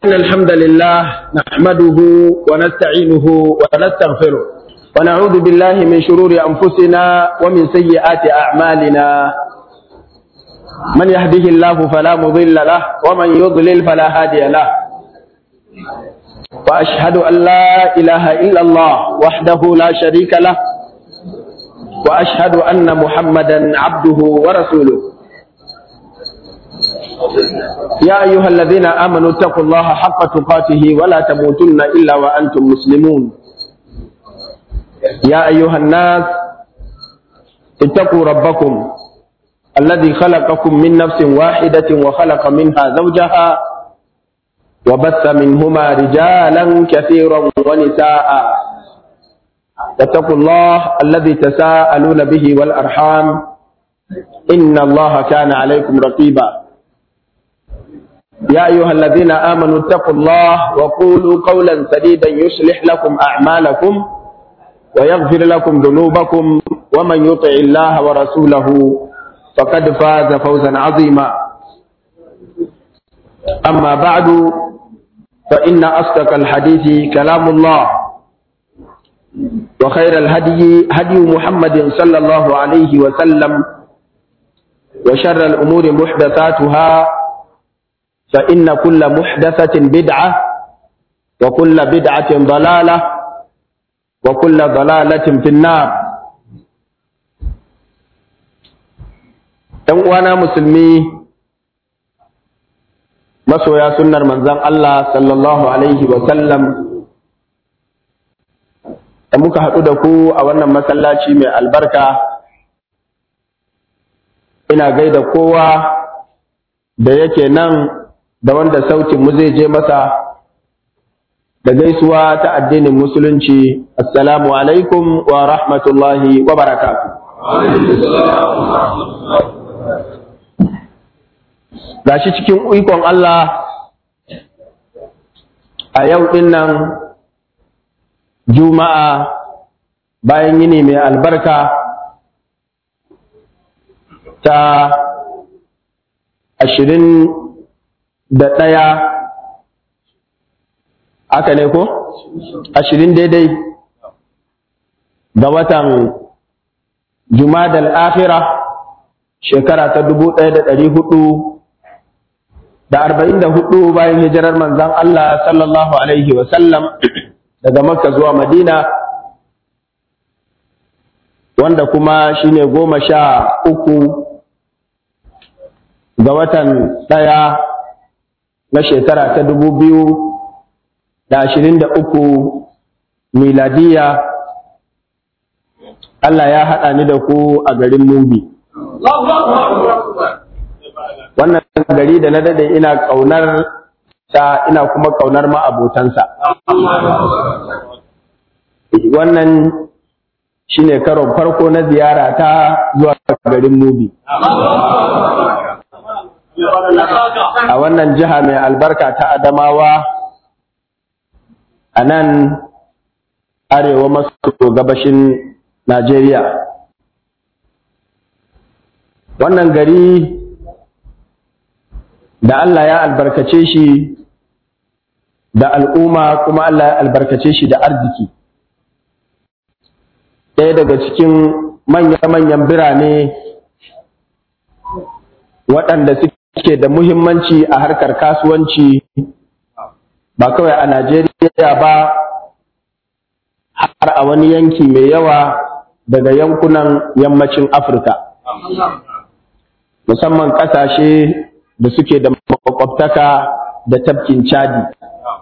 إن الحمد لله نحمده ونستعينه ونستغفره ونعوذ بالله من شرور أنفسنا ومن سيئات أعمالنا من يهده الله فلا مضل له ومن يضلل فلا هادي له وأشهد أن لا إله إلا الله وحده لا شريك له وأشهد أن محمدا عبده ورسوله يا أيها الذين آمنوا اتقوا الله حق تقاته ولا تموتن إلا وأنتم مسلمون يا أيها الناس اتقوا ربكم الذي خلقكم من نفس واحدة وخلق منها زوجها وبث منهما رجالا كثيرا ونساء واتقوا الله الذي تساءلون به والأرحام إن الله كان عليكم رقيبا يا أيها الذين آمنوا اتقوا الله وقولوا قولا سديدا يصلح لكم أعمالكم ويغفر لكم ذنوبكم ومن يطع الله ورسوله فقد فاز فوزا عظيما أما بعد فإن أصدق الحديث كلام الله وخير الهدي هدي محمد صلى الله عليه وسلم وشر الأمور محدثاتها فإن كل محدثة بدعة وكل بدعة ضلالة وكل ضلالة في النار ‘Yan uwana musulmi masoya sunnar manzon Allah sallallahu Alaihi wasallam da muka haɗu da ku a wannan masallaci mai albarka ina gaida kowa da yake nan da wanda sautin mu zai je masa da gaisuwa ta addinin musulunci assalamu alaikum wa rahmatullahi wa barakatu gashi cikin ikon Allah a yau din nan juma'a bayan yini mai albarka ta ashirin da ɗaya aka ne ko? ashirin daidai ga watan jumadal akhira shekara ta dubu ɗaya da ɗari hudu da arba'in da hudu bayan hijirar manzan Allah sallallahu alaihi wasallam daga makka zuwa madina wanda kuma shine goma sha uku ga watan ɗaya na shekara ta dubu biyu da ashirin da uku miladiya Allah ya haɗa ni da ku a garin Mubi. Wannan gari da na dade ina ƙaunar ta ina kuma ƙaunar ma'abotansa. Wannan shi ne karon farko na ziyara ta zuwa garin Mubi. a wannan jiha mai albarka ta Adamawa a nan arewa maso gabashin Najeriya. Wannan gari da Allah ya albarkace shi da al'umma kuma Allah ya albarkace shi da arziki. Ɗaya daga cikin manya-manyan birane waɗanda suke ke da muhimmanci a harkar kasuwanci ba kawai a Najeriya ba har a wani yanki mai yawa daga yankunan yammacin Afirka. Musamman ƙasashe da suke da makwabtaka da tafkin Chadi.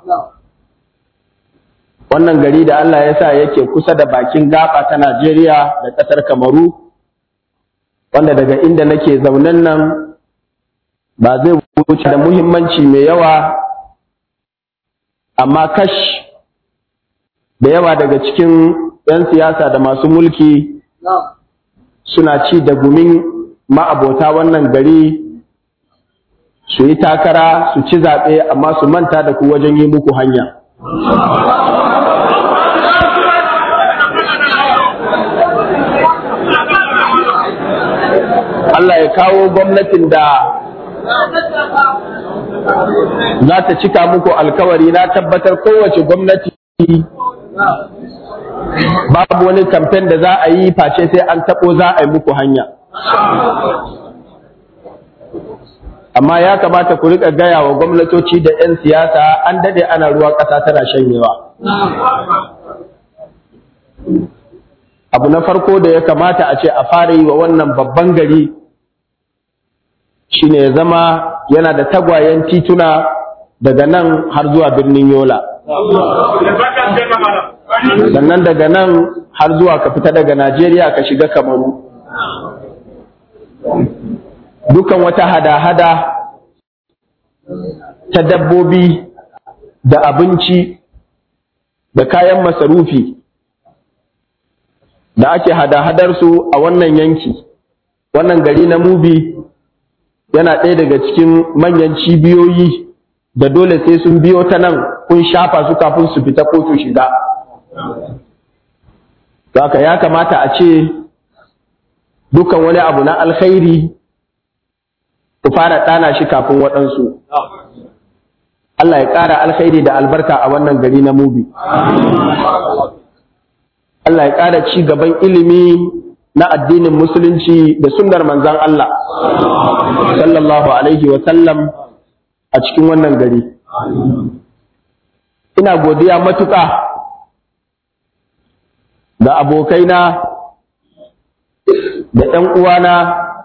Wannan gari da Allah ya sa yake kusa da bakin gaba ta Najeriya da ƙasar Kamaru, wanda daga inda nake zaunen nan ba zai wuce da muhimmanci mai yawa amma kash da yawa daga cikin 'yan siyasa da masu mulki suna ci da gumin ma'abota wannan gari su yi takara su ci zaɓe amma su manta da ku wajen yi muku hanya Allah ya kawo gwamnatin da za ta cika muku alkawari na tabbatar kowace gwamnati babu wani kamfen da za a yi face sai an taɓo za a yi muku hanya amma ya kamata ku rika gaya wa gwamnatoci da 'yan siyasa an dade ana ruwa ƙasa tana shanyewa abu na farko da ya kamata a ce a fara yi wa wannan babban gari shine ya zama yana da tagwayen tituna daga nan har zuwa birnin yola sannan daga nan har zuwa ka fita daga najeriya ka shiga kamaru dukan wata hada-hada ta dabbobi da abinci da kayan masarufi da ake hada-hadarsu a wannan yanki wannan gari na mubi yana ɗaya daga cikin manyan cibiyoyi da dole sai sun biyo ta nan kun shafa su kafin su fita ko su shiga haka ya kamata a ce dukan wani abu na alkhairi ku fara ɗana shi kafin waɗansu Allah ya ƙara alkhairi da albarka a wannan gari na mubi Allah ya ƙara ci gaban ilimi na addinin musulunci da sunnar manzan Allah sallallahu alaihi wa sallam a cikin wannan gari ina godiya matuƙa da abokaina da ‘yan uwana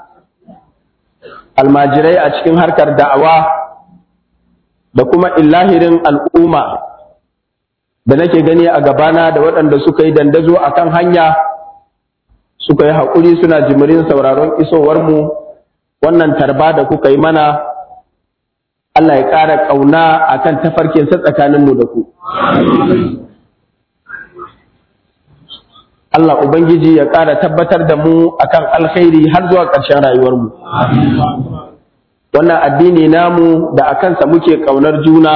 almajirai a cikin harkar da'awa da kuma illahirin al'umma da nake gani a gabana da waɗanda suka yi dandazo a kan hanya suka yi haƙuri suna jimirin sauraron isowarmu wannan tarba da kuka yi mana Allah ya ƙara ƙauna a kan tafarkinsa tsakaninmu da ku. Allah Ubangiji ya ƙara tabbatar da mu akan alkhairi har zuwa ƙarshen rayuwarmu. Wannan addini namu da a kansa muke ƙaunar juna,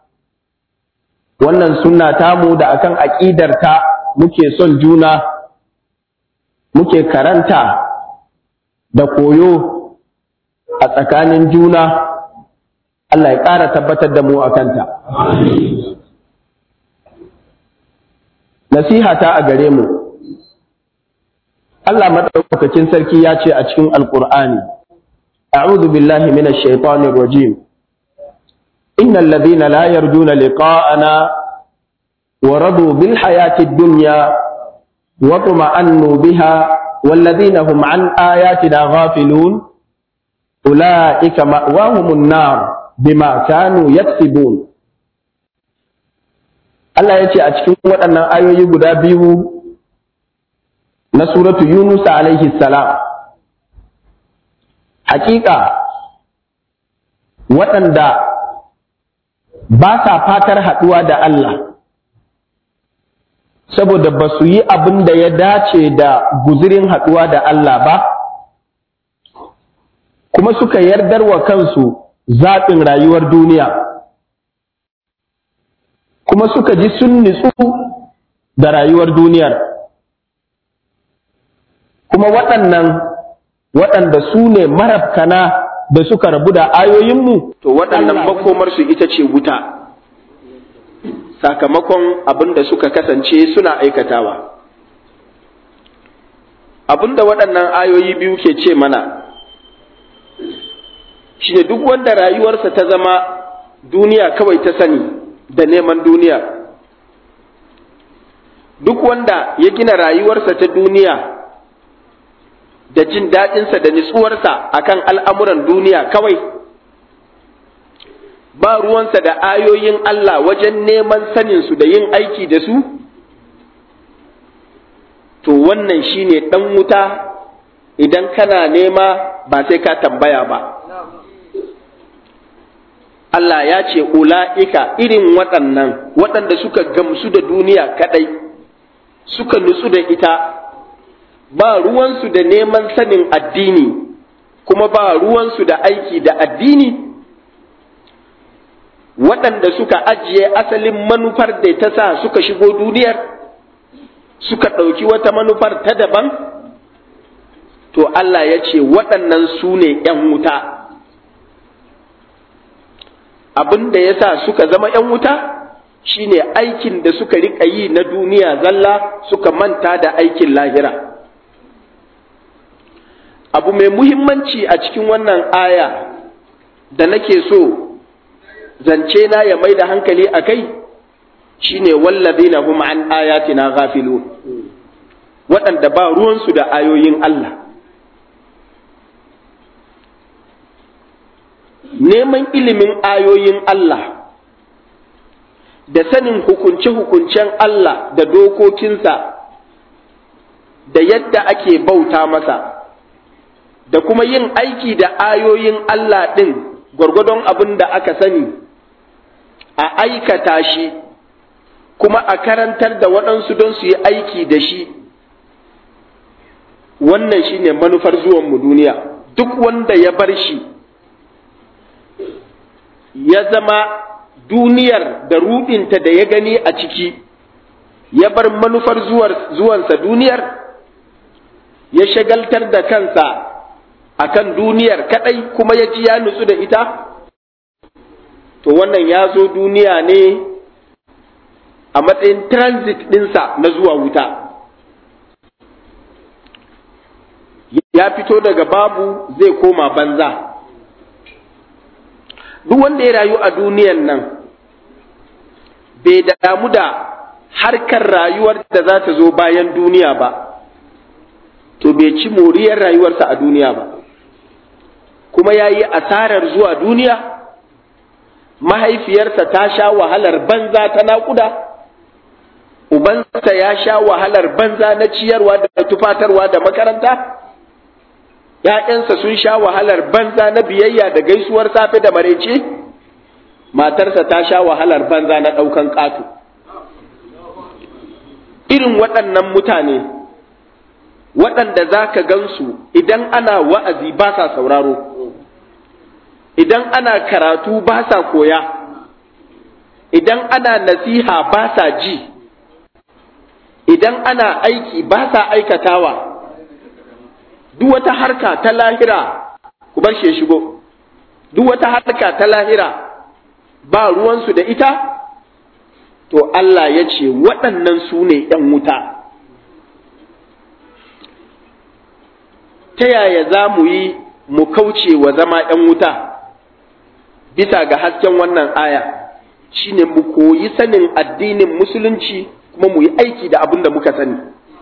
wannan sunna tamu da akan aƙidarta muke son juna, muke karanta da koyo a tsakanin juna, Allah ya ƙara tabbatar da mu a kanta. Nasihata a gare mu. Allah madaukakin sarki ya ce a cikin Alƙur'ani, A'udhu billahi minash shaitanir rajim. Innal ladhina la yarjuna liqa'ana wa radu bil hayatid dunya wa tuma'annu biha wal ladhina hum an ayatina ghafilun ulaika ma'wahumun nar bima kanu yaksibun. Allah ya ce a cikin waɗannan ayoyi guda biyu na suratu Yunus alaihi salam hakika waɗanda ba sa fatar haɗuwa da Allah saboda ba su yi abin da ya dace da guzirin haɗuwa da Allah ba kuma suka yardar wa kansu zaɓin rayuwar duniya kuma suka ji sun nitsu da rayuwar duniyar kuma waɗannan waɗanda su ne marabkana da suka rabu da ayoyinmu to waɗannan makomarsu ita ce wuta sakamakon abin da suka kasance suna aikatawa abin da waɗannan ayoyi biyu ke ce mana shi ne duk wanda rayuwarsa ta zama duniya kawai ta sani da neman duniya duk wanda ya gina rayuwarsa ta duniya da jin daɗinsa da nitsuwarsa akan al'amuran duniya kawai ba ruwansa da ayoyin Allah wajen neman saninsu da yin aiki da su to wannan shine ɗan wuta idan kana nema ba sai ka tambaya ba Allah ya ce ula'ika irin waɗannan waɗanda suka gamsu da duniya kaɗai suka nutsu da ita ba ruwansu da neman sanin addini kuma ba ruwansu da aiki da addini waɗanda suka ajiye asalin manufar da ta sa suka shigo duniyar suka ɗauki wata manufar ta daban to Allah ya ce waɗannan su ne ‘yan wuta abin da ya sa suka zama ‘yan wuta shine aikin da suka riƙa yi na duniya zalla suka manta da aikin lahira abu mai muhimmanci a cikin wannan aya da nake so zance na ya mai da hankali a kai shine wallazina hum an ayatina ghafilun waɗanda ba ruwansu da ayoyin Allah neman ilimin ayoyin Allah da sanin hukunce-hukuncen Allah da dokokinsa da yadda ake bauta masa da kuma yin aiki da ayoyin Allah ɗin gwargwadon abin da aka sani a aikata shi kuma a karantar da waɗansu don su yi aiki da shi wannan shi ne manufar zuwanmu duniya duk wanda ya bar shi ya zama duniyar da ruɗinta da ya gani a ciki ya bar manufar zuwansa duniyar ya shagaltar da kansa akan duniyar kadai kuma ya ji ya nutsu da ita to wannan ya zo duniya ne a matsayin transit ɗinsa na zuwa wuta ya fito daga babu zai koma banza duk wanda ya rayu a duniyan nan bai damu da harkar rayuwar da za ta zo bayan duniya ba to bai ci moriyar rayuwarsa a duniya ba kuma ya yi asarar zuwa duniya mahaifiyarsa ta sha wahalar banza ta naƙuda ubansa ya sha wahalar banza na ciyarwa da tufatarwa da makaranta ‘ya'yansa sun sha wahalar banza na biyayya da gaisuwar safe da maraice matarsa ta sha wahalar banza na ɗaukan ƙato irin waɗannan mutane waɗanda za ka gansu idan ana wa'azi ba sa sauraro idan ana karatu ba sa koya idan ana nasiha ba sa ji idan ana aiki ba sa aikatawa duk wata harka ta lahira ku bar shi shigo duk wata harka ta lahira ba ruwansu da ita to Allah ya ce waɗannan su ne ‘yan wuta ta yaya za mu yi mu kauce wa zama ‘yan wuta bisa ga hasken wannan aya shine mu koyi sanin addinin musulunci kuma mu yi aiki da abin da muka sani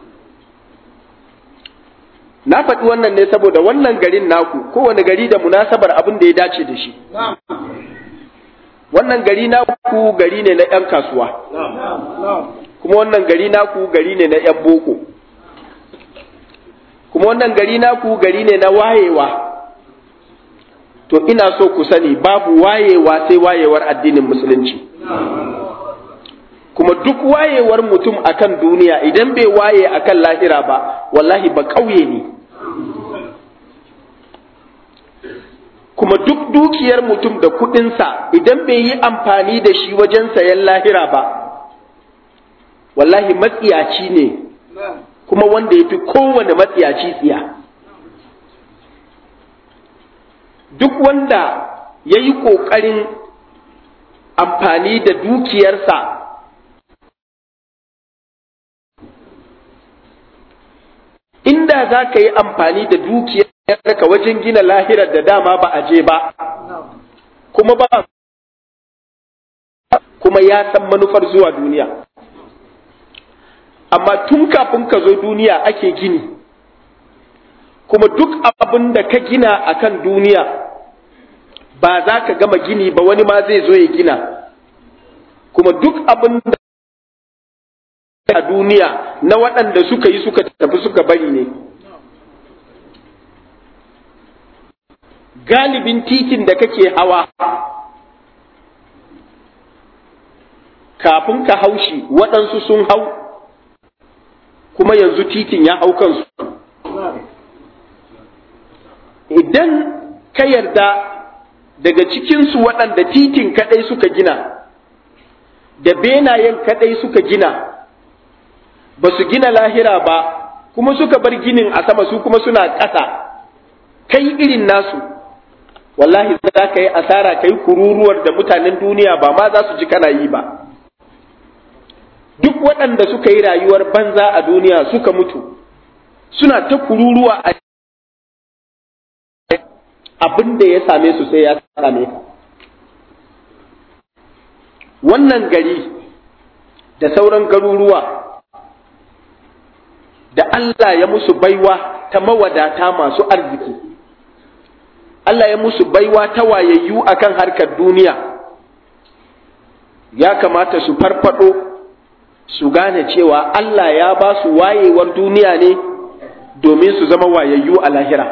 na faɗi wannan ne saboda wannan garin naku kowane gari da munasabar abin da ya dace da shi wannan gari naku gari ne na 'yan kasuwa kuma wannan gari naku gari ne na 'yan boko kuma wannan gari naku gari ne na wayewa to ina so ku sani babu wayewa sai wayewar addinin musulunci kuma duk wayewar mutum akan duniya idan bai waye akan lahira ba wallahi ba ƙauye ne kuma duk dukiyar mutum da kuɗinsa idan bai yi amfani da shi wajen sayan lahira ba wallahi matsiyaci ne kuma wanda ya fi kowane matsiyaci tsiya duk wanda ya yi ƙoƙarin amfani da dukiyarsa inda za ka yi amfani da dukiyarka wajen gina lahirar da dama ba a je ba kuma ba kuma ya san manufar zuwa duniya amma tun kafin ka zo duniya ake gini kuma duk abin da ka gina a kan duniya ba za ka gama gini ba wani ma zai zo ya gina kuma duk abin da a duniya na waɗanda suka yi suka tafi suka bari ne galibin titin da kake hawa kafin ka haushi waɗansu sun hau kuma yanzu titin ya hau kansu idan ka yarda daga cikinsu waɗanda titin kaɗai suka gina da benayen kaɗai suka gina ba su gina lahira ba kuma suka bar ginin a sama su kuma suna ƙasa kai irin nasu wallahi za ka yi asara ka yi kururuwar da mutanen duniya ba ma za su ji kana yi ba duk waɗanda suka yi rayuwar banza a duniya suka mutu suna ta kururuwa a abin da ya same su sai ya same ka wannan gari da sauran garuruwa da Allah ya musu baiwa ta mawadata masu arziki Allah ya musu baiwa ta wayayyu akan harkar duniya ya kamata su farfado su gane cewa Allah ya ba su wayewar duniya ne domin su zama wayayyu a lahira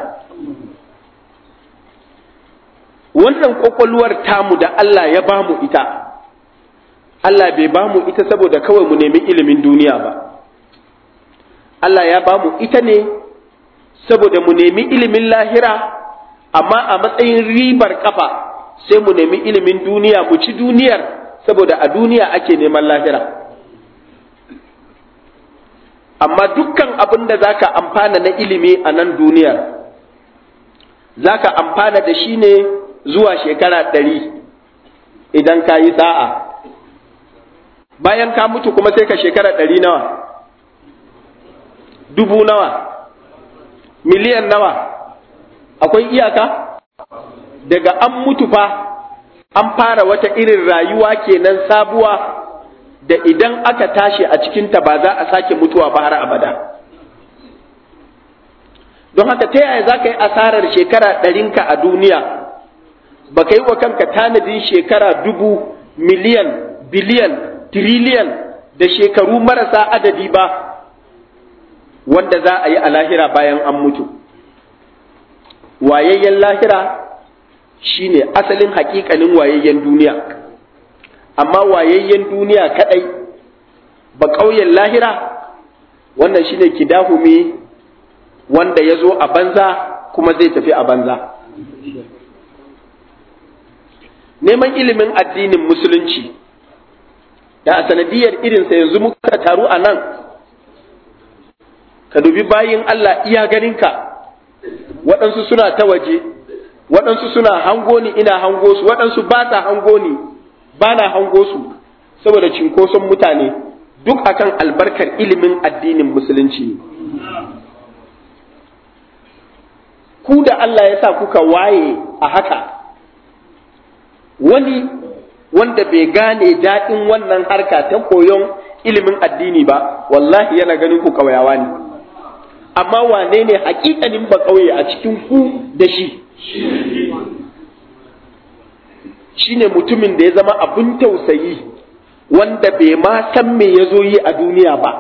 wannan kwakwalwar tamu da Allah ya ba mu ita Allah bai ba mu ita saboda kawai mu nemi ilimin duniya ba Allah ya ba mu ita ne saboda mu nemi ilimin lahira amma a matsayin ribar kafa sai mu nemi ilimin duniya mu ci duniyar saboda a duniya ake neman lahira amma dukkan abin da zaka amfana na ilimi a nan duniyar zaka amfana da shi ne zuwa shekara ɗari idan ka yi sa'a bayan ka mutu kuma sai ka shekara ɗari nawa dubu nawa miliyan nawa akwai iyaka daga an mutu fa an fara wata irin rayuwa kenan sabuwa da idan aka tashi a cikinta ba za a sake mutuwa ba har abada don haka ta yaya za ka yi asarar shekara ɗarinka a duniya ba ka yi wa kanka tanadin shekara dubu miliyan biliyan tiriliyan da shekaru marasa adadi ba wanda za a yi a lahira bayan an mutu wayayyen lahira shine asalin hakikanin wayayyen duniya amma wayayyen duniya kadai ba ƙauyen lahira wannan shine kidahumi wanda ya zo a banza kuma zai tafi a banza neman ilimin addinin musulunci da a sanadiyar irinsa yanzu muka taru a nan ka dubi bayin Allah iya ganinka waɗansu suna ta waje waɗansu suna hango ni ina hango su waɗansu ba ta hango ni ba na hango su saboda cinkoson mutane duk akan albarkar ilimin addinin musulunci ku da Allah ya sa kuka waye a haka wani wanda bai gane daɗin wannan harka ta koyon ilimin addini ba wallahi yana ganin ku ƙauyawa ne amma wane ne hakikanin ba ƙauye a cikin ku da shi shine mutumin da ya zama abin tausayi wanda bai ma san me ya zo yi a duniya ba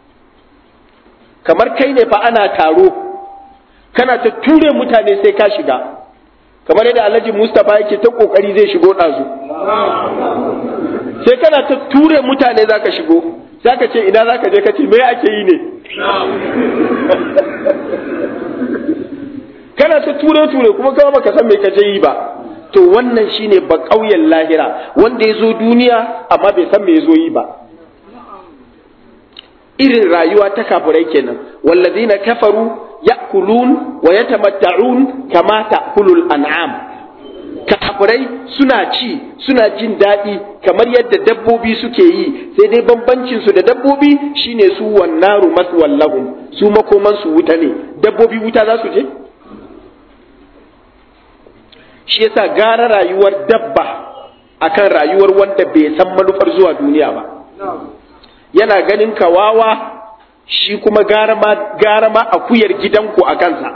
kamar kai ne fa ana taro kana ta ture mutane sai ka shiga kamar yadda alhaji mustapha yake ta kokari zai shigo ɗazu sai kana ta ture mutane za ka shigo za ka ce ina za ka je ka ce me ake yi ne kana ta ture ture kuma kama baka san me ka je yi ba to wannan shine ba ƙauyen lahira wanda ya zo duniya amma bai san me ya zo yi ba irin rayuwa ta kafirai kenan wallazina kafaru ya'kulun wa yatamatta'un kama ta'kulul an'am kafirai suna ci suna jin daɗi kamar yadda dabbobi suke yi sai dai bambancin su da dabbobi shine su wannaru maswallahum su makoman su wuta ne dabbobi wuta za su je shi yasa gara rayuwar dabba akan rayuwar wanda bai san manufar zuwa duniya ba yana ganin kawawa shi kuma gara ma akuyar gidanku a kansa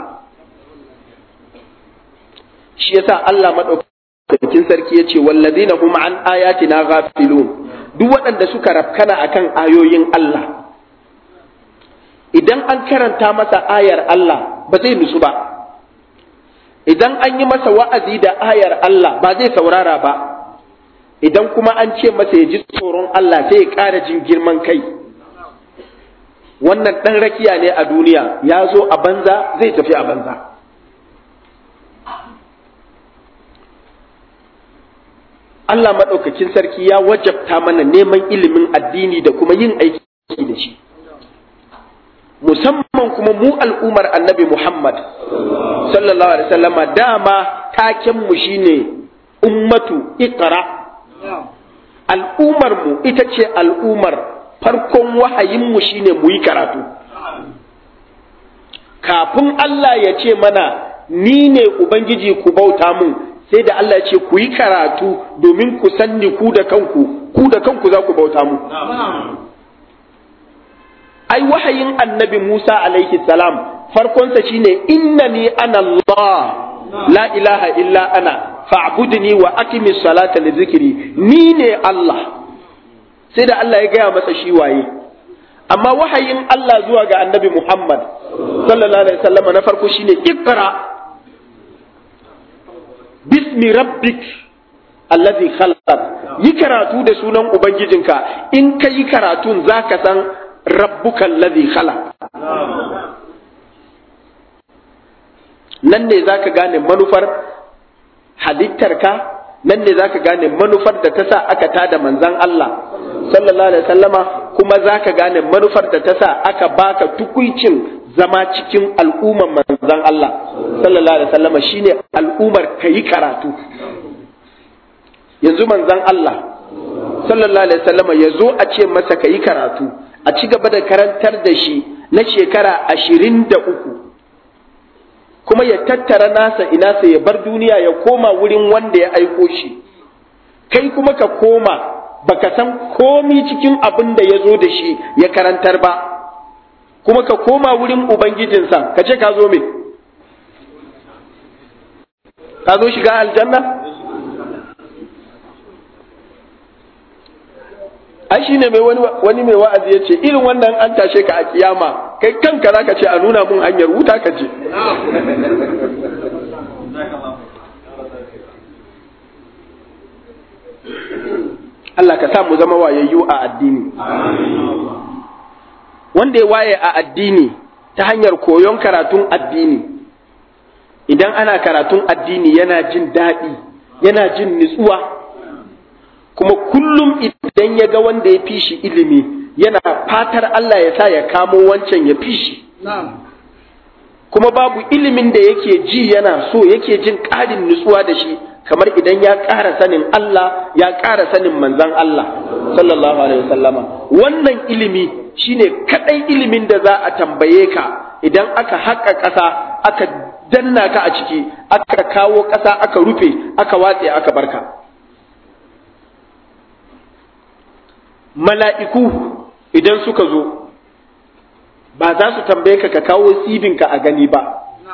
shi yasa Allah madaukakin sarki yace wallazina hum an ayatina ghafilun duk waɗanda suka rafkana akan ayoyin Allah idan an karanta masa ayar Allah ba zai nusu ba idan an yi masa wa'azi da ayar Allah ba zai saurara ba idan kuma an ce masa ya ji tsoron Allah sai ya ƙara jin girman kai wannan ɗan rakiya ne a duniya ya zo a banza zai tafi a banza Allah maɗaukakin sarki ya wajabta mana neman ilimin addini da kuma yin aiki da shi musamman musamman kuma mu al'umar annabi Muhammad sallallahu alaihi wasallama dama taken mu shine ummatu iqra al'umar mu ita ce al'umar farkon wahayin mu shine mu yi karatu kafin Allah ya ce mana ni ne ubangiji ku bauta mun sai da Allah ya ce ku yi karatu domin ku sanni ku da kanku ku da kanku za ku bauta mu ai wahayin annabi Musa alaihi salam farkonsa shine innani ana Allah la ilaha illa ana fa'budni wa aqimi salata li zikri ni ne Allah sai da Allah ya gaya masa shi waye amma wahayin Allah zuwa ga annabi Muhammad sallallahu alaihi wasallam na farko shine iqra bismi rabbik allazi khalaq yi karatu da sunan ubangijinka in ka yi karatun zaka san rabbuka allazi khalaq nan ne zaka gane manufar halittarka nan ne zaka gane manufar da ta sa aka tada manzan Allah sallallahu alaihi wasallama kuma zaka gane manufar da ta sa aka baka tukuicin zama cikin al'ummar manzan Allah sallallahu alaihi wasallama shine al'ummar kayi karatu yanzu manzan Allah sallallahu alaihi wasallama ya zo a ce masa kayi karatu a ci gaba da karantar da shi na shekara ashirin da uku kuma ya tattara nasa inasa ya bar duniya ya koma wurin wanda ya aiko shi kai kuma ka koma baka san komi cikin abin da ya zo da shi ya karantar ba kuma ka koma wurin ubangijinsa ka ce ka zo me ka zo shiga aljanna ai shi ne wani mai wa'azi ya ce irin wannan an tashe ka a kiyama kai kanka za ka ce a nuna mun hanyar wuta ka je Allah ka sa mu zama wayayyu a addini wanda ya waye a addini ta hanyar koyon karatun addini idan ana karatun addini yana jin daɗi yana jin nutsuwa kuma kullum idan ya ga wanda ya fi shi ilimi yana fatar Allah ya sa ya kamo wancan ya fi shi kuma babu ilimin da yake ji yana so yake jin ƙarin nutsuwa da shi kamar idan ya ƙara sanin Allah ya ƙara sanin manzan Allah sallallahu alaihi wasallama wannan ilimi shine kadai ilimin da za a tambaye ka idan aka haƙa ƙasa aka danna ka a ciki aka kawo ƙasa aka rufe aka watse aka barka mala'iku idan suka zo ba za su tambaye ka ka kawo sibinka a gani ba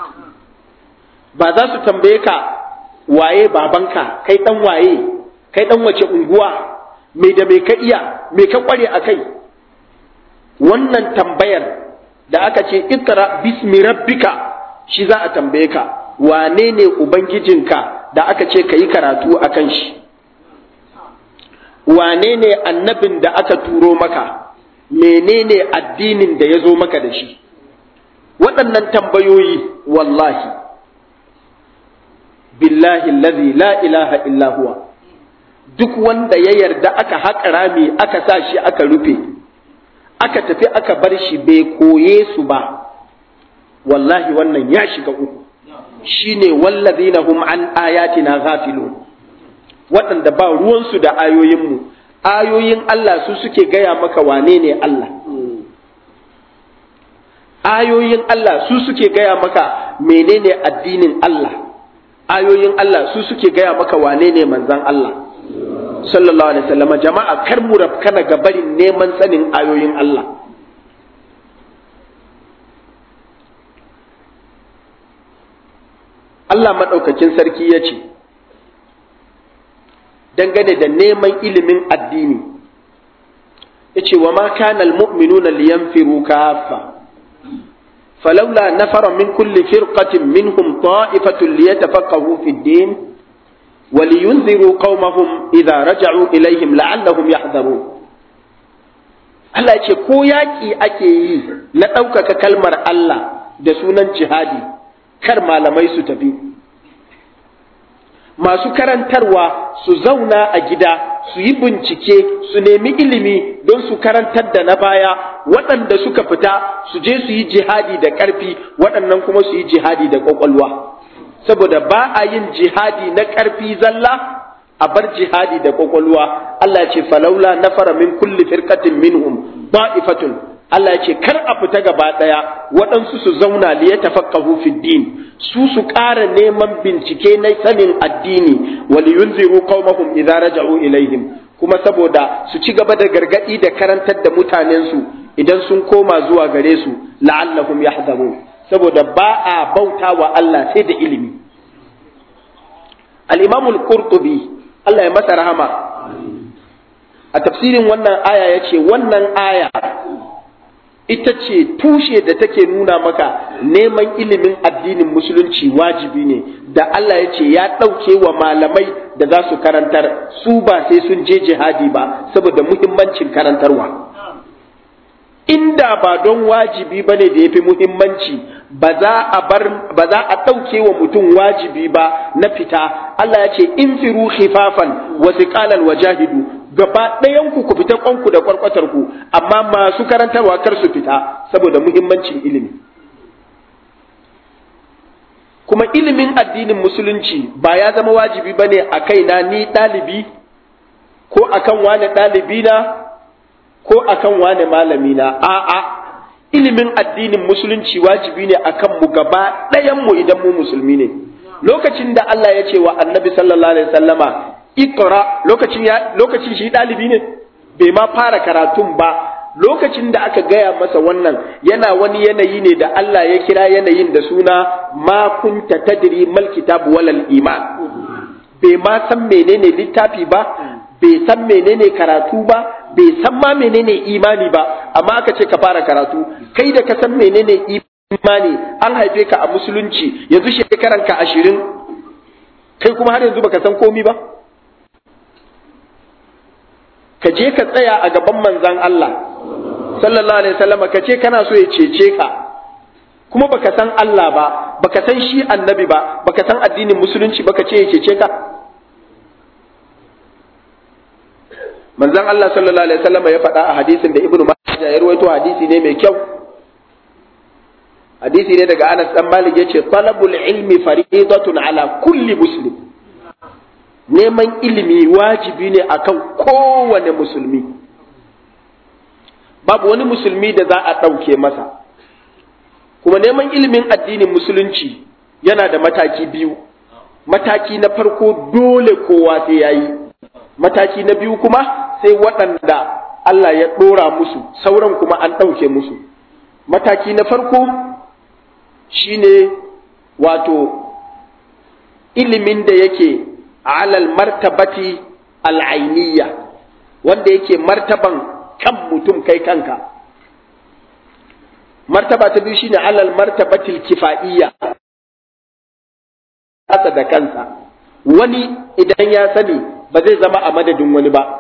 ba za su tambaye ka waye babanka kai dan waye kai dan wace unguwa me da me ka iya me ka kware a kai wannan tambayar da aka ce ikra bismi rabbika shi za a tambaye ka wane ne ubangijinka da aka ce ka yi karatu a kan shi wane ne annabin da aka turo maka menene addinin da ya zo maka da shi waɗannan tambayoyi wallahi billahi allazi la ilaha illa huwa duk wanda ya yarda aka haƙa rami aka sa shi aka rufe aka tafi aka bar shi bai koye su ba wallahi wannan ya shiga uku shine wallazina hum an ayatina ghafilun waɗanda ba ruwansu da ayoyinmu ayoyin Allah su suke gaya maka wane ne Allah ayoyin Allah su suke gaya maka menene addinin Allah ayoyin Allah su suke gaya maka wane ne manzan Allah sallallahu alaihi wasallam jama'a kar mu rafkana ga barin neman sanin ayoyin Allah Allah maɗaukakin sarki ya ce dangane da neman ilimin addini ya ce wa ma kana almu'minuna liyanfiru kaffa فلولا نفر من كل فرقة منهم طائفة ليتفقهوا في الدين ولينذروا قومهم إذا رجعوا إليهم لعلهم يحذرون Allah ce ko yaƙi ake yi na ɗaukaka kalmar Allah da sunan jihadi kar malamai su tafi masu karantarwa su zauna a gida su yi bincike su nemi ilimi don su karantar da na baya waɗanda suka fita su je su yi jihadi da ƙarfi waɗannan kuma su yi jihadi da ƙwaƙwalwa saboda ba a yin jihadi na ƙarfi zalla a bar jihadi da ƙwaƙwalwa Allah ce falaula nafara min kulli firqatin minhum ba'ifatun Allah ce kar a fita gaba ɗaya waɗansu su zauna li yatafaqahu fid din su su ƙara neman bincike na sanin addini wal yunziru qaumahum idza raja'u ilaihim kuma saboda su ci gaba da gargadi da karantar da mutanensu idan sun koma zuwa gare su la'allahum yahzarun saboda ba a bauta wa Allah sai da ilimi al-imam al-qurtubi Allah ya masa rahama a tafsirin wannan aya yace wannan aya ita ce tushe da take nuna maka neman ilimin addinin musulunci wajibi ne da Allah ya ce ya ɗauke wa malamai da za su karantar su ba sai sun je jihadi ba saboda muhimmancin karantarwa inda ba don wajibi ba ne da ya fi muhimmanci ba za a bar ba za a ɗauke wa mutum wajibi ba na fita Allah ya ce in firu khifafan wa siqalan wajahidu gaba ɗayan ku ku fita kwanku da kwarkwatar ku amma masu karantarwa kar su fita saboda muhimmancin ilimi kuma ilimin addinin musulunci ba ya zama wajibi bane a kaina ni ɗalibi ko akan wane ɗalibi na ko akan wane malami na a'a ilimin addinin musulunci wajibi ne akan mu gaba ɗayan mu idan mu musulmi ne lokacin da Allah ya ce wa annabi sallallahu alaihi wasallama ikra lokacin ya lokacin shi dalibi ne bai ma fara karatun ba lokacin da aka gaya masa wannan yana wani yanayi ne da Allah ya kira yanayin da suna ma kunta tadri mal kitab walal iman bai ma san menene littafi ba bai san menene karatu ba bai san ma menene imani ba amma aka ce ka fara karatu kai da ka san menene imani an haife ka a musulunci yanzu shekaran ka ashirin kai kuma har yanzu baka san komi ba ka je ka tsaya a gaban manzan Allah sallallahu alaihi wasallam ka ce kana so ya cece ka kuma baka san Allah ba baka san shi annabi ba baka san addinin musulunci baka ce ya cece ka manzan Allah sallallahu alaihi wasallam ya faɗa a hadisin da Ibn Majah ya rawaito hadisi ne mai kyau hadisi ne daga Anas dan Malik yace talabul ilmi faridatun ala kulli muslim neman ilimi wajibi ne akan kowane musulmi babu wani musulmi da za a ɗauke masa kuma neman ilimin addinin musulunci yana da mataki biyu mataki na farko dole kowa sai ya yi mataki na biyu kuma sai waɗanda Allah ya ɗora musu sauran kuma an ɗauke musu mataki na farko shine wato ilimin da yake alal martabati al'ainiya wanda yake martaban kan mutum kai kanka martaba ta biyu shine alal martabatil kifa'iyya kasa da kansa wani idan ya sani ba zai zama a madadin wani ba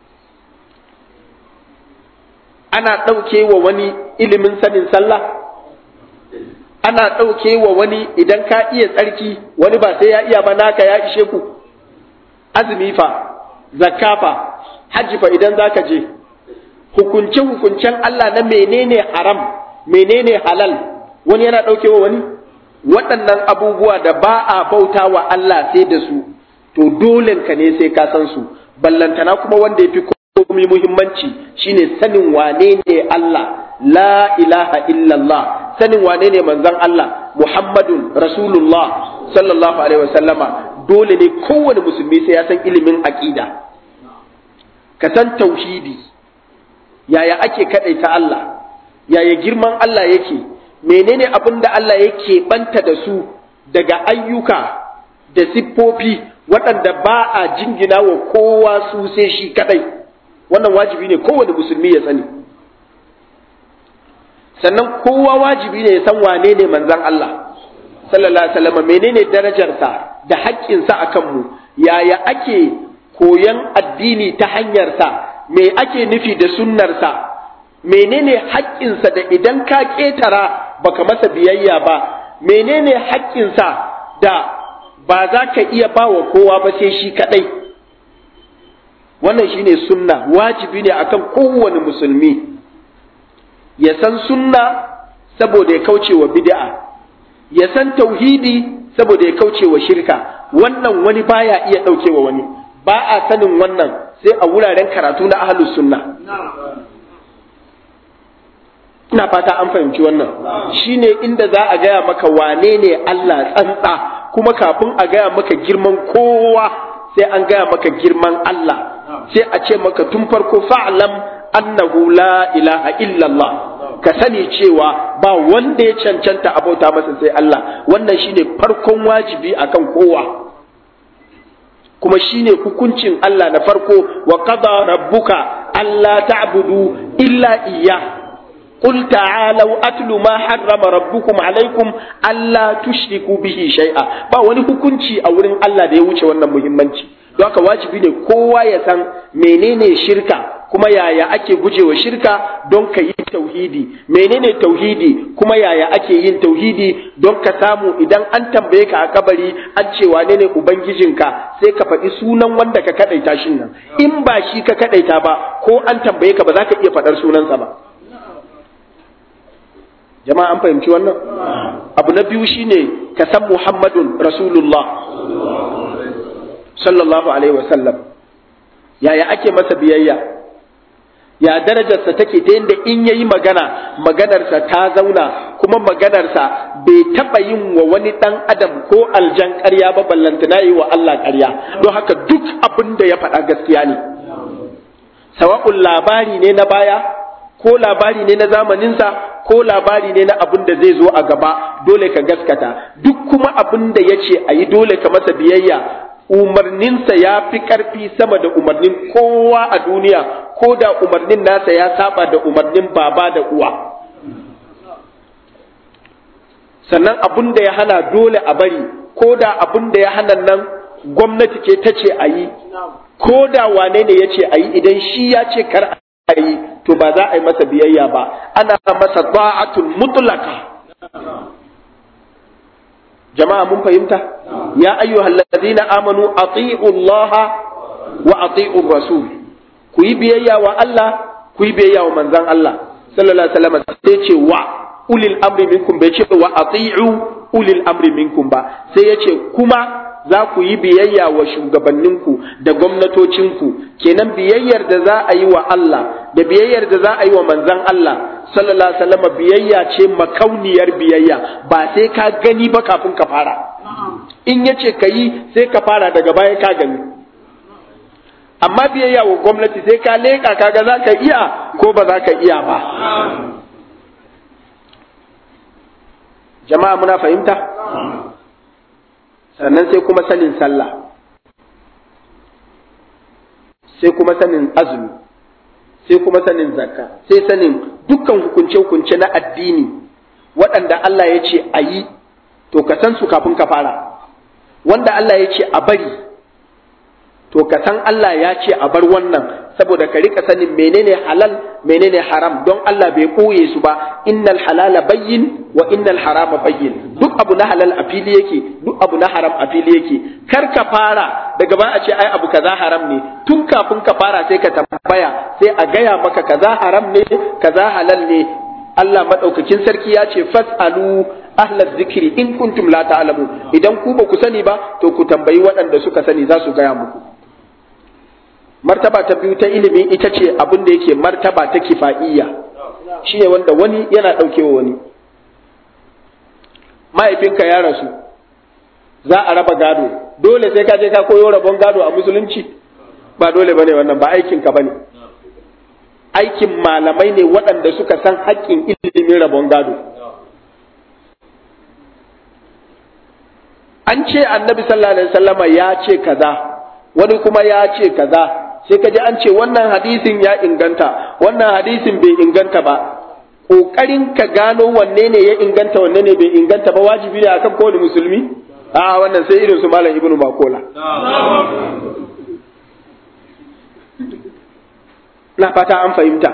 ana ɗauke wa wani ilimin sanin sallah ana ɗauke wa wani idan ka iya tsarki wani ba sai ya iya ba naka ya ishe ku azumi fa zakka fa hajji fa idan zaka je hukunce hukuncen Allah na menene haram menene halal wani yana ɗauke wa wani waɗannan abubuwa da ba a bauta wa Allah sai da su to dole ka ne sai ka san su ballantana kuma wanda ya fi komai muhimmanci shine sanin wane ne Allah la ilaha illallah sanin wane ne manzon Allah Muhammadun Rasulullah sallallahu alaihi wasallama dole ne kowane musulmi sai ya san ilimin aqida ka san tauhidi yaya ake kadaita Allah yaya girman Allah yake menene abin da Allah yake banta da su daga ayyuka da siffofi waɗanda ba a jingina wa kowa su sai shi kadai wannan wajibi ne kowane musulmi ya sani sannan kowa wajibi ne ya san wane ne manzan Allah sallallahu alaihi wasallam menene darajarsa da haƙƙinsa a kanmu yaya ake koyan addini ta hanyarsa me ake nufi da sunnarsa menene haƙƙinsa da idan ka ƙetara baka masa biyayya ba menene haƙƙinsa da ba za ka iya ba wa kowa ba sai shi kaɗai wannan shine sunna wajibi ne akan kowane musulmi ya san sunna saboda ya kauce wa bid'a ya san tauhidi saboda ya kauce wa shirka wannan wani baya iya ɗauke wa wani ba a sanin wannan sai a wuraren karatu na ahlus sunna ina fata an fahimci wannan shine inda za a gaya maka wane ne Allah tsantsa kuma kafin a gaya maka girman kowa sai an gaya maka girman Allah sai a ce maka tun farko fa'lam annahu la ilaha illallah ka sani cewa ba wanda ya cancanta abauta masa sai Allah wannan shine farkon wajibi akan kowa kuma shine hukuncin Allah na farko wa qada rabbuka alla ta'budu illa iyyah قل تعالوا أتل ما حرم ربكم عليكم ألا تشركوا به شيئا ba wani hukunci a wurin Allah da ya wuce wannan muhimmanci don haka wajibi ne kowa ya san menene shirka kuma yaya ake gujewa shirka don ka yi tauhidi menene tauhidi kuma yaya ake yin tauhidi don ka samu idan an tambaye ka a kabari an ce wane ne ubangijinka sai ka faɗi sunan wanda ka kadaita shin nan in ba shi ka kadaita ba ko an tambaye ka ba za ka iya faɗar sunansa ba jama'a an fahimci wannan abu na biyu shine ka san muhammadun rasulullah sallallahu alaihi wasallam yaya ake masa biyayya ya darajarsa take ta yadda in yayi magana maganarsa ta zauna kuma maganarsa bai taɓa yin wa wani ɗan adam ko aljan ƙarya ba ballantana yi wa Allah ƙarya don haka duk abin da ya faɗa gaskiya ne sawa'un labari ne na baya ko labari ne na zamaninsa ko labari ne na abin da zai zo a gaba dole ka gaskata duk kuma abin da ya ce a yi dole ka masa biyayya umarninsa ya fi ƙarfi sama da umarnin kowa a duniya ko da umarnin nasa ya saba da umarnin baba da uwa sannan abin da ya hana dole a bari ko da abin da ya hana nan gwamnati ce ta ce a yi ko da wane ne ya ce a yi idan shi ya ce kar a yi to ba za a yi masa biyayya ba ana masa ta'atul mutlaka jama'a mun fahimta ya ayyuhal ladina amanu ati'u Allah wa ati'u rasul ku yi biyayya wa Allah ku yi biyayya wa manzon Allah sallallahu alaihi wasallam sai ce wa ulil amri minkum bai ce wa ati'u ulil amri minkum ba sai ya ce kuma za ku yi biyayya wa shugabanninku da gwamnatocinku kenan biyayyar da za a yi wa Allah da biyayyar da za a yi wa manzan Allah sallallahu alaihi wasallam biyayya ce makauniyar biyayya ba sai ka gani ba kafin ka fara in yace ka yi sai ka fara daga baya ka gani amma biyayya wa gwamnati sai ka leƙa kaga za ka iya ko ba za ka iya ba jama'a muna fahimta sannan sai kuma sanin sallah sai kuma sanin azumi sai kuma sanin zakka sai sanin dukkan hukunce-hukunce na addini waɗanda Allah ya ce a yi to ka san su kafin ka fara wanda Allah ya ce a bari to ka san Allah ya ce a bar wannan saboda ka rika sanin menene halal menene haram don Allah bai koye su ba innal halala bayyin wa innal harama bayyin duk abu na halal a fili yake duk abu na haram a fili yake kar ka fara daga ba a ce ai abu kaza haram ne tun kafin ka fara sai ka tambaya sai a gaya maka kaza haram ne kaza halal ne Allah madaukakin sarki ya ce fasalu ahla zikri in kuntum la ta'lamu idan ku ba ku sani ba to ku tambayi waɗanda suka sani za su gaya muku martaba ta biyu ta ilimi ita ce abin da yake martaba ta kifa'iyya shi ne wanda wani yana ɗaukewa wani mahaifinka ya rasu za a raba gado dole sai ka je ka koyo rabon gado a musulunci ba dole bane wannan ba aikinka bane aikin malamai ne waɗanda suka san haƙƙin ilimin rabon gado an ce annabi sallallahu alaihi wasallama ya ce kaza wani kuma ya ce kaza sai ka ji an ce wannan hadisin ya inganta wannan hadisin bai inganta ba ƙoƙarin ka gano wanne ne ya inganta wanne ne bai inganta ba wajibi ne akan kowane musulmi a wannan sai irin su malam ibnu makola na fata an fahimta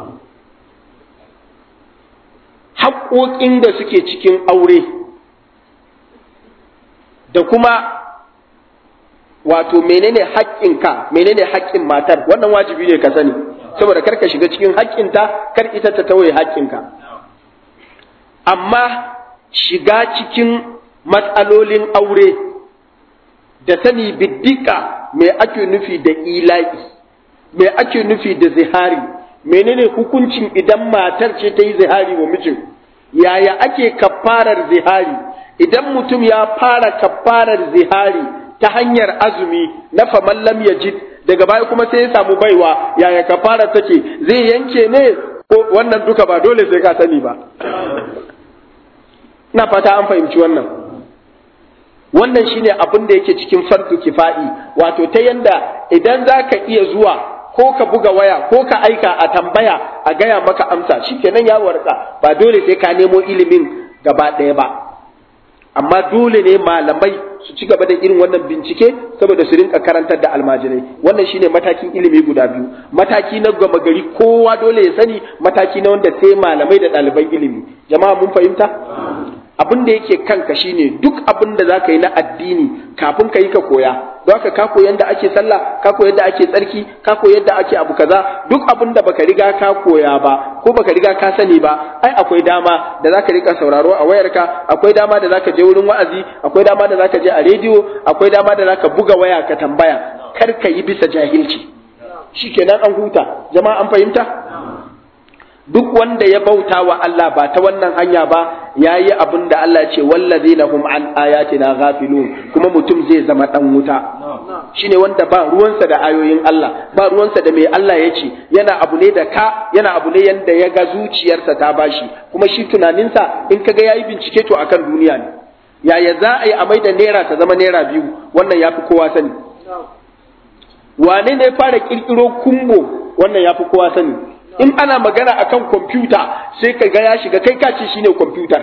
haƙoƙin da suke cikin aure da kuma wato menene haƙƙinka menene haƙƙin matar wannan wajibi ne ka sani saboda kar ka shiga cikin haƙƙinta kar ita ta tawaye haƙƙinka amma shiga cikin matsalolin aure da sani biddika me ake nufi da ila'i me ake nufi da zihari menene hukuncin idan matar ce ta yi zihari wa mijin yaya ake kafarar zihari idan mutum ya fara kafarar zihari ta hanyar azumi na faman lam yajid daga baya kuma sai ya samu baiwa yaya kafara take zai yanke ne ko wannan duka ba dole sai ka sani ba ina fata an fahimci wannan wannan shine abin da yake cikin fardu kifa'i wato ta yanda idan za ka iya zuwa ko ka buga waya ko ka aika a tambaya a gaya maka amsa shikenan ya warka ba dole sai ka nemo ilimin gaba ɗaya ba amma dole ne malamai su ci gaba da irin wannan bincike saboda su rinka karantar da almajirai wannan shine matakin ilimi guda biyu mataki na gama gari kowa dole ya sani mataki na wanda sai malamai da ɗaliban ilimi jama'a mun fahimta abin da yake kanka shine duk abin da za ka yi na addini kafin ka yi ka koya don haka ka koyi yadda ake sallah ka koyi yadda ake tsarki ka koyi yadda ake abu kaza duk abin da baka riga ka koya ba ko baka riga ka sani ba ai akwai dama da zaka rika sauraro a wayarka akwai dama da zaka je wurin wa'azi akwai dama da zaka je a rediyo akwai dama da zaka buga waya ka tambaya kar ka yi bisa jahilci shikenan an huta jama'a an fahimta duk wanda ya bauta wa Allah ba ta wannan hanya ba ya yi abin da Allah ce wallazina hum an ayatina ghafilun kuma mutum zai zama dan wuta shine wanda ba ruwansa da ayoyin Allah ba ruwansa da mai Allah ya ce yana abu ne da ka yana abu ne yanda ya ga zuciyarsa ta bashi kuma shi tunaninsa in kaga yayi bincike to akan duniya ne yaya za a yi a maida naira ta zama naira biyu wannan yafi kowa sani wane ne fara kirkiro kumbo wannan yafi kowa sani in ana magana akan kwamfuta sai ka ga ya shiga kai kace shine kwamfutar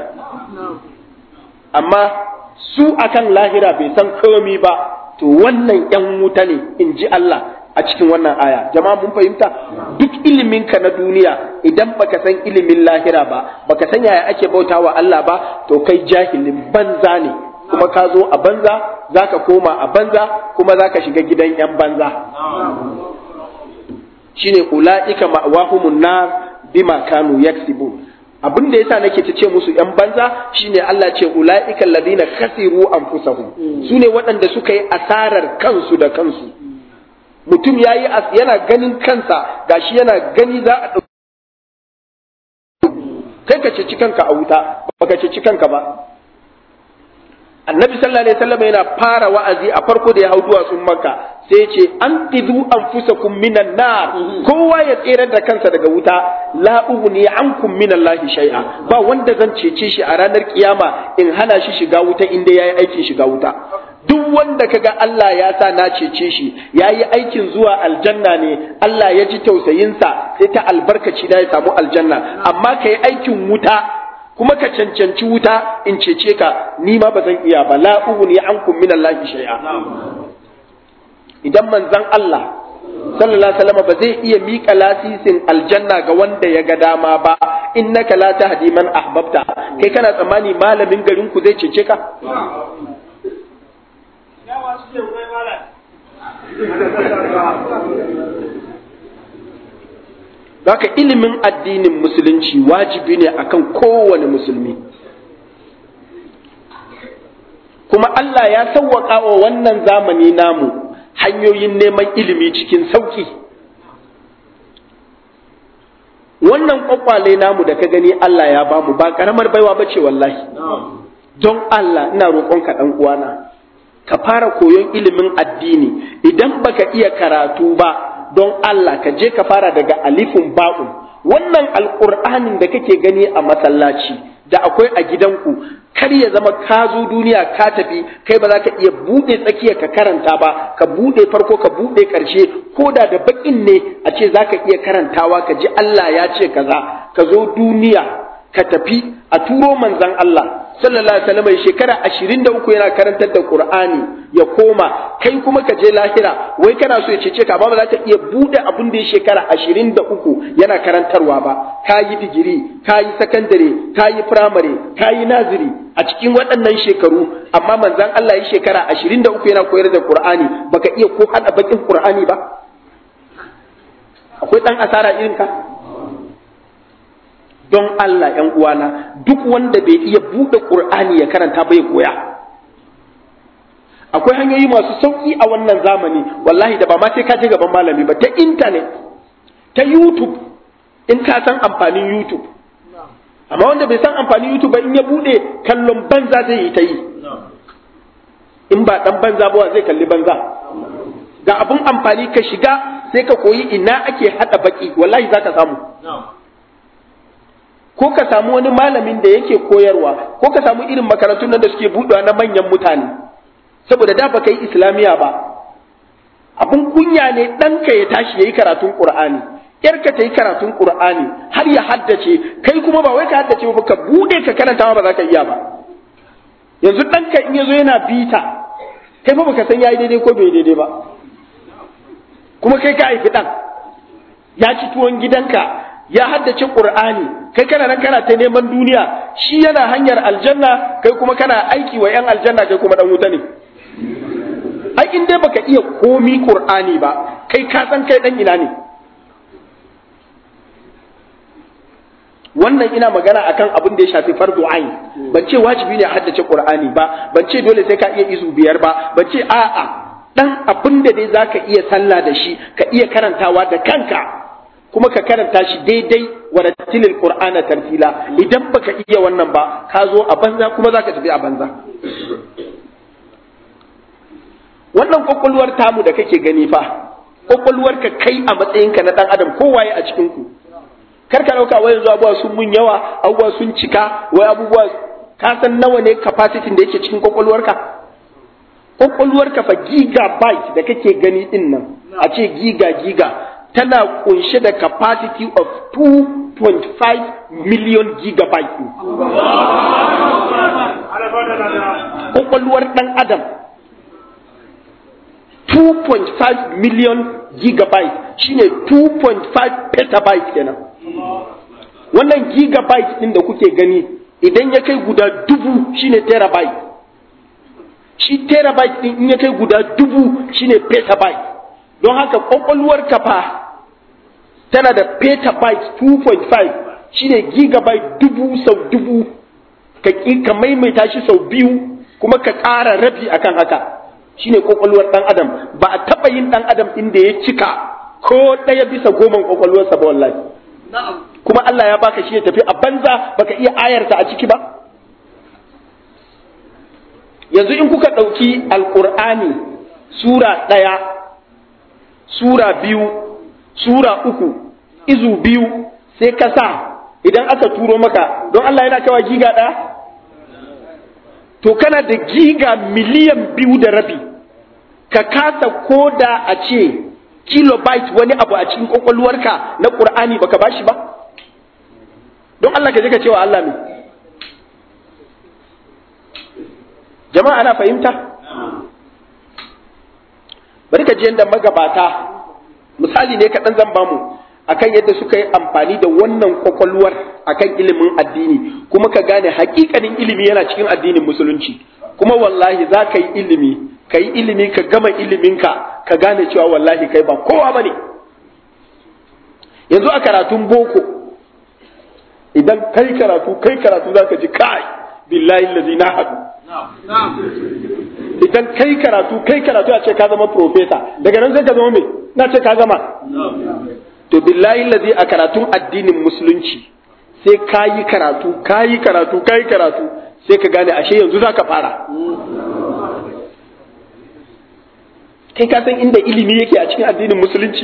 amma su akan lahira bai san komi ba to wannan yan wuta ne in ji Allah a cikin wannan aya jama'a mun fahimta duk ilimin ka na duniya idan baka san ilimin lahira ba baka san yaya ake bautawa Allah ba to kai jahilin banza ne kuma ka zo a banza zaka koma a banza kuma zaka shiga gidan yan banza shine ula'ika ma'wahumun nar bima kanu yaksibun abin da yasa nake ta ce musu yan banza shine Allah ce ula'ika alladhina khasiru anfusahum sune waɗanda suka yi asarar kansu da kansu mutum yayi yana ganin kansa gashi yana gani za a kai ka ci kanka a wuta baka ci kanka ba annabi sallallahu alaihi wasallam yana fara wa'azi a farko da ya hau duwatsun makka sai ce an tidu anfusakum minan nar kowa ya tsere da kansa daga wuta la ughni ankum minallahi shay'a ba wanda zan cece shi a ranar kiyama in hana shi shiga wuta inda yayi aikin shiga wuta duk wanda kaga Allah ya sa na cece shi yayi aikin zuwa aljanna ne Allah ya ji tausayinsa sai ta albarkaci da ya samu aljanna amma kai aikin wuta kuma ka cancanci wuta in cece ka ni ma ba zan iya ba la ughni ankum min Allah shay'a idan manzon Allah sallallahu alaihi wasallam ba zai iya mika lasisin aljanna ga wanda ya ga dama ba innaka la tahdi man ahbabta kai kana tsammani malamin garin ku zai cece ka Baka ilimin addinin musulunci wajibi ne akan kowane musulmi. Kuma Allah ya sauwaƙa wa wannan zamani namu hanyoyin neman ilimi cikin sauƙi. Wannan ƙwaƙwale namu da ka gani Allah ya bamu ba ƙaramar baiwa ba ce wallahi. Don Allah ina roƙonka ɗan uwana, ka fara koyon ilimin addini idan baka iya karatu ba. don Allah ka je ka fara daga alifin ba'un wannan alƙur'anin da kake gani a masallaci da akwai a gidanku kar ya zama ka zo duniya ka tafi kai ba za ka iya buɗe tsakiya ka karanta ba ka buɗe farko ka buɗe ƙarshe ko da da baƙin ne a ce za ka iya karantawa ka ji Allah ya ce kaza ka zo duniya ka tafi a turo manzan Allah sallallahu alaihi wasallam shekara 23 yana karantar da Qur'ani ya koma kai kuma ka je lahira wai kana so ya cece ka ba za ka iya bude abin da ya shekara 23 yana karantarwa ba ka yi digiri ka yi sakandare ka yi firamare ka yi naziri a cikin waɗannan shekaru amma manzon Allah ya shekara 23 yana koyar da Qur'ani baka iya ko hada bakin Qur'ani ba akwai dan asara irin ka don Allah ‘yan uwana duk wanda bai iya buɗe ƙur'ani ya karanta bai koya. Akwai hanyoyi masu sauƙi a wannan zamani, wallahi da ba ma sai ka je gaban malami ba, ta intanet, ta YouTube, in ka san amfanin YouTube. Amma wanda bai san amfanin YouTube ba in ya buɗe kallon banza zai yi ta yi. In ba ɗan banza ba zai kalli banza. Ga abun amfani ka shiga sai ka koyi ina ake haɗa baƙi, wallahi za ka samu. ko ka samu wani malamin da yake koyarwa ko ka samu irin makarantun nan da suke buɗewa na manyan mutane saboda da baka yi islamiya ba abun kunya ne ɗanka ya tashi ya yi karatun ƙur'ani yarka ta yi karatun ƙur'ani har ya haddace kai kuma ba wai ka haddace ba ka buɗe ka karanta ba za ka iya ba yanzu ɗanka in ya zo yana bita kai ba baka san ya yi daidai ko bai daidai ba kuma kai ka haifi ɗan ya ci tuwon gidanka ya haddace Qur'ani kai kana nan kana ta neman duniya shi yana hanyar aljanna kai kuma kana aiki wa yan aljanna kai kuma dan wuta ne ai in dai baka iya komi Qur'ani ba kai ka san kai dan ina ne wannan ina magana akan abin da ya shafi fardu ain ban ce wajibi ne a haddace Qur'ani ba ban ce dole sai ka iya izu biyar ba ban ce a'a dan abin da dai zaka iya sallah da shi ka iya karantawa da kanka kuma ka karanta shi daidai wa rattilil qur'ana tartila idan baka iya wannan ba ka zo a banza kuma zaka tafi a banza wannan kokolwar tamu da kake gani fa kokolwar ka kai a matsayinka na dan adam kowaye a cikin ku kar ka dauka wai yanzu abubuwa sun mun yawa abubuwa sun cika wai abubuwa ka san nawa ne capacity da yake cikin kokolwarka kokolwarka fa gigabyte da kake gani din nan a ce giga giga tana kunshe da capacity of 2.5 million gigabyte kwakwalwar ɗan adam 2.5 million gigabyte shine 2.5 petabyte kenan wannan gigabyte ɗin da kuke gani idan ya kai guda dubu shine terabyte shi terabyte ɗin in ya kai guda dubu shine petabyte don haka kwakwalwar kafa tana da petabyte 2.5 shine gigabyte dubu sau dubu ka ka maimaita shi sau biyu kuma ka ƙara rabi akan haka shine kwakwalwar ɗan adam ba a taɓa yin ɗan adam inda ya cika ko ɗaya bisa goman kwakwalwarsa ba wallahi kuma Allah ya baka shi ya tafi a banza baka iya ayarta a ciki ba yanzu in kuka ɗauki alƙur'ani sura ɗaya sura biyu sura uku izu biyu sai ka sa idan aka turo maka don Allah yana kawa giga ɗaya to kana da giga miliyan biyu da rabi ka kasa koda a ce kilobyte wani abu a cikin kwakwalwarka na ƙur'ani baka bashi ba don Allah ka je ka cewa Allah ne jama'a ana fahimta bari ka ji yadda magabata misali ne kaɗan zan bamu akan yadda suka yi amfani da wannan kwakwalwar akan ilimin addini kuma ka gane hakikanin ilimi yana cikin addinin musulunci kuma wallahi za ka yi ilimi ka yi ilimi ka gama iliminka ka gane cewa wallahi kai ba kowa ba ne yanzu a karatun boko idan kai karatu kai karatu za ka ji kai billahi lazi na haɗu idan kai karatu kai karatu a ce ka zama profesa daga nan sai ka zama me na ce ka gama to billahi lazi a karatun addinin musulunci sai ka yi karatu ka yi karatu ka yi karatu sai ka gane ashe yanzu za ka fara kai ka san inda ilimi yake a cikin addinin musulunci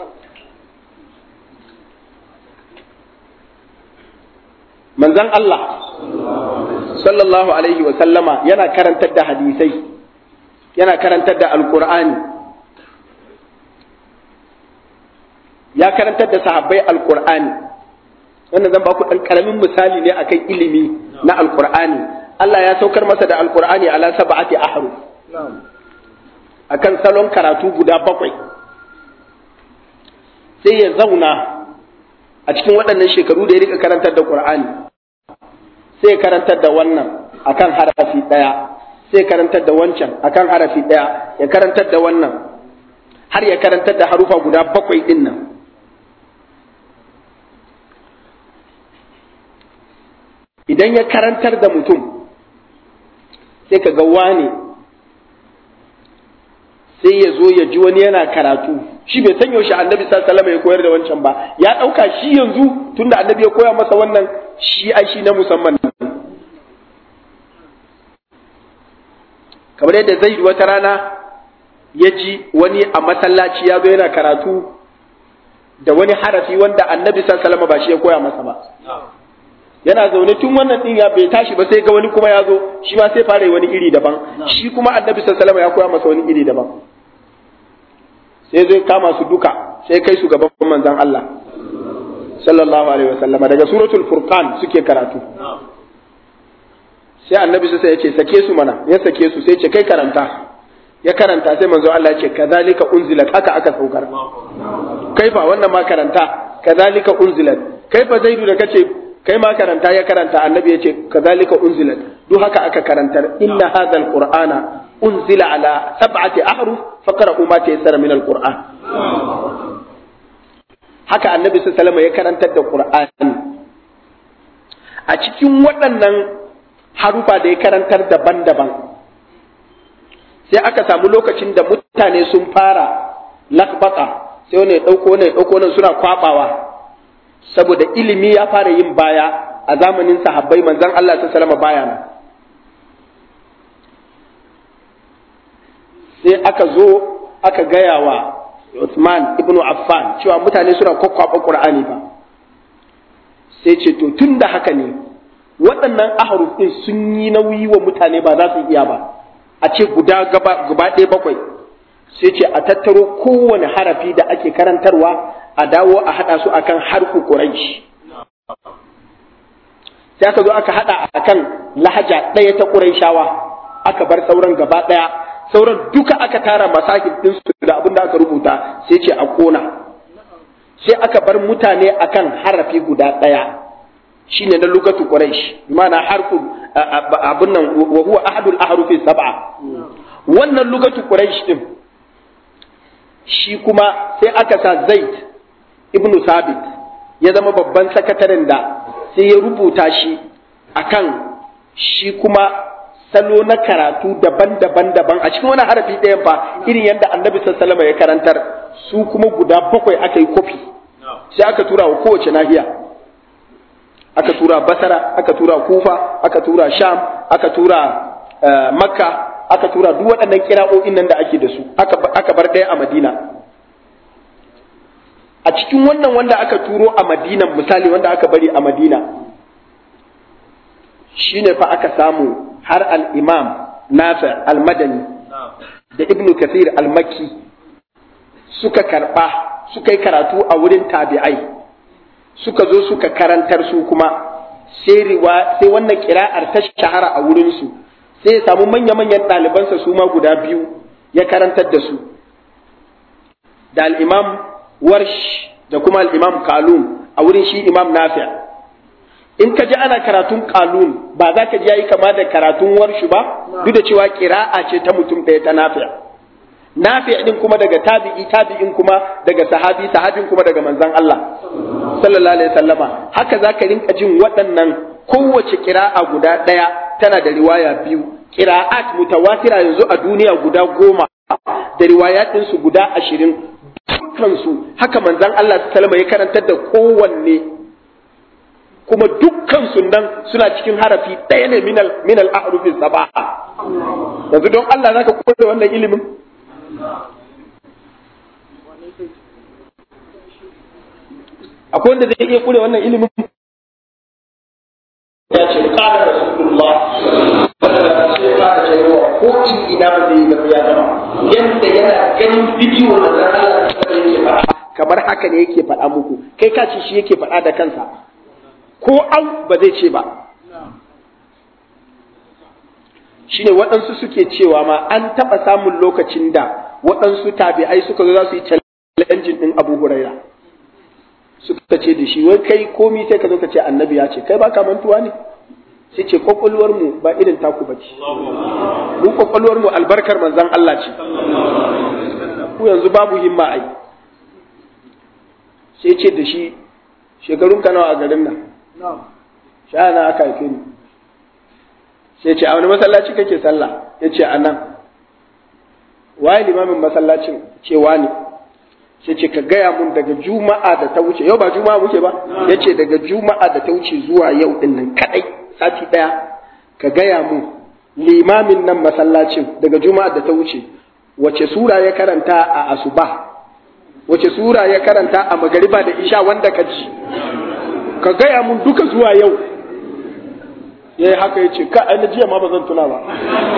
manzan Allah sallallahu alaihi wa sallama yana karantar da hadisai yana karantar da alkur'ani ya karantar da sahabbai alkur'ani wannan zan ba ku ɗan ƙaramin misali ne akan ilimi na alkur'ani Allah ya saukar masa da alkur'ani ala sab'ati ahruf akan salon karatu guda bakwai sai ya zauna a cikin waɗannan shekaru da ya rika karantar da qur'ani sai ya karantar da wannan akan harafi ɗaya sai ya karantar da wancan akan harafi ɗaya ya karantar da wannan har ya karantar da harufa guda bakwai ɗin nan idan ya karantar da mutum sai ka ga wane sai ya zo ya ji wani yana karatu shi bai san yaushe annabi sallallahu ya koyar da wancan ba ya ɗauka shi yanzu tunda annabi ya koya masa wannan shi ai shi na musamman kamar yadda zai wata rana ya ji wani a masallaci ya zo yana karatu da wani harafi wanda annabi sallallahu ba shi ya koya masa ba yana zaune tun wannan din ya bai tashi ba sai ga wani kuma ya zo shi ma sai fara yi wani iri daban shi kuma annabi sallallahu ya koya masa wani iri daban sai zai kama su duka sai kai su gaban manzon Allah sallallahu alaihi wasallam daga suratul furqan suke karatu sai annabi sai ya ce sake su mana ya sake su sai ce kai karanta ya karanta sai manzo Allah ya ce kazalika unzilat haka aka saukar kaifa wannan ma karanta kazalika unzilat kaifa zaidu da kace kai ma karanta ya karanta annabi ya ce kazalika unzilat duk haka aka karantar inna hadha alqur'ana unzila ala sab'ati ahruf faqra'u ma tayassara min alqur'an haka annabi sallallahu alaihi ya karantar da qur'ani a cikin waɗannan harufa da ya karantar daban-daban sai aka samu lokacin da mutane sun fara lakbata sai wani ya ɗauko wani ya ɗauko wani suna kwabawa saboda ilimi ya fara yin baya a zamanin sahabbai manzon Allah ta salama baya nan sai aka zo aka gaya wa Uthman ibn Affan cewa mutane suna kwakwaba Qur'ani ba sai ce to tun da haka ne waɗannan ahruf ɗin sun yi nauyi wa mutane ba za su iya ba a ce guda gaba ɗaya bakwai sai ce a tattaro kowane harafi da ake karantarwa a dawo a haɗa su akan harfu Quraysh sai aka zo aka haɗa akan lahaja ɗaya ta Qurayshawa aka bar sauran gaba ɗaya sauran duka aka tara masahib din su da abin da aka rubuta sai ce a kona sai aka bar mutane akan harafi guda ɗaya shine na lugatu Quraysh ma'ana harfu abin nan wa huwa ahadul ahrufi sab'a wannan lugatu Quraysh din shi kuma sai aka sa Zaid ibn Sabit ya zama babban sakataren da sai ya rubuta shi akan shi kuma salo na karatu daban-daban daban a cikin wani harafi ɗayan fa irin yadda annabi sallallahu ya karantar su kuma guda bakwai aka yi kofi sai aka tura wa kowace nahiya aka tura basara aka tura kufa aka tura sham aka tura makka aka tura duk waɗannan kira'o'in nan da ake da su aka bar ɗaya a madina a cikin wannan wanda aka turo a madina misali wanda aka bari a madina shine fa aka samu har al-imam nafi al-madani da ibnu kathir al-makki suka karba suka yi karatu a wurin tabi'ai suka zo suka karantar su kuma sai riwa sai wannan kira'ar ta shahara a wurin su sai ya samu manya-manyan ɗalibansa su ma guda biyu ya karantar da su da al-imam warsh da kuma al-imam kalun a wurin shi imam nafi' in ka ji ana karatun kalun ba za ka ji yayi kama da karatun warshu ba duk da cewa kira'a ce ta mutum ɗaya ta nafi' nafi' din kuma daga tabi'i tabi'in kuma daga sahabi sahabin kuma daga manzon Allah sallallahu alaihi wasallama haka za ka rinka jin waɗannan kowace kira'a guda ɗaya tana da riwaya biyu kira'at mutawatira yanzu a duniya guda goma da riwayatin su guda ashirin dukkansu haka manzon Allah sallallahu alaihi ya karantar da kowanne kuma dukkan sunan suna cikin harafi ɗaya ne minal minal ahrufin saba'a yanzu don Allah zaka koyar da wannan ilimin akwai wanda zai iya kure wannan ilimin ya ce qala rasulullah sai fara cewa ko in ina ba zai ba ya zama yanda yana ganin bidiyo da Allah yake faɗa kamar haka ne yake faɗa muku kai ka ce shi yake faɗa da kansa ko au ba zai ce ba shine waɗansu suke cewa ma an taɓa samun lokacin da waɗansu tabi'ai suka zo za su yi challenge ɗin Abu Huraira suka ce da shi wai kai komi sai ka zo ka ce annabi ya ce kai baka mantuwa ne sai ce kwakwalwar mu ba irin taku ba ce mu kwakwalwar mu albarkar manzon Allah ce ku yanzu babu himma ai sai ce da shi shekarun ka nawa a garin nan sha na aka haife ni sai ce a wani masallaci kake sallah ya ce a nan waye limamin masallacin cewa ne sai ce ka gaya mun daga juma'a da ta wuce yau ba juma'a muke ba ya ce daga juma'a da ta wuce zuwa yau din nan kadai sati daya ka gaya mun limamin nan masallacin daga juma'a da ta wuce wace sura ya karanta a asuba wace sura ya karanta a magariba da isha wanda ka ji ka gaya mun duka zuwa yau ya yi haka ya ce ka aina jiya ma ba zan tuna ba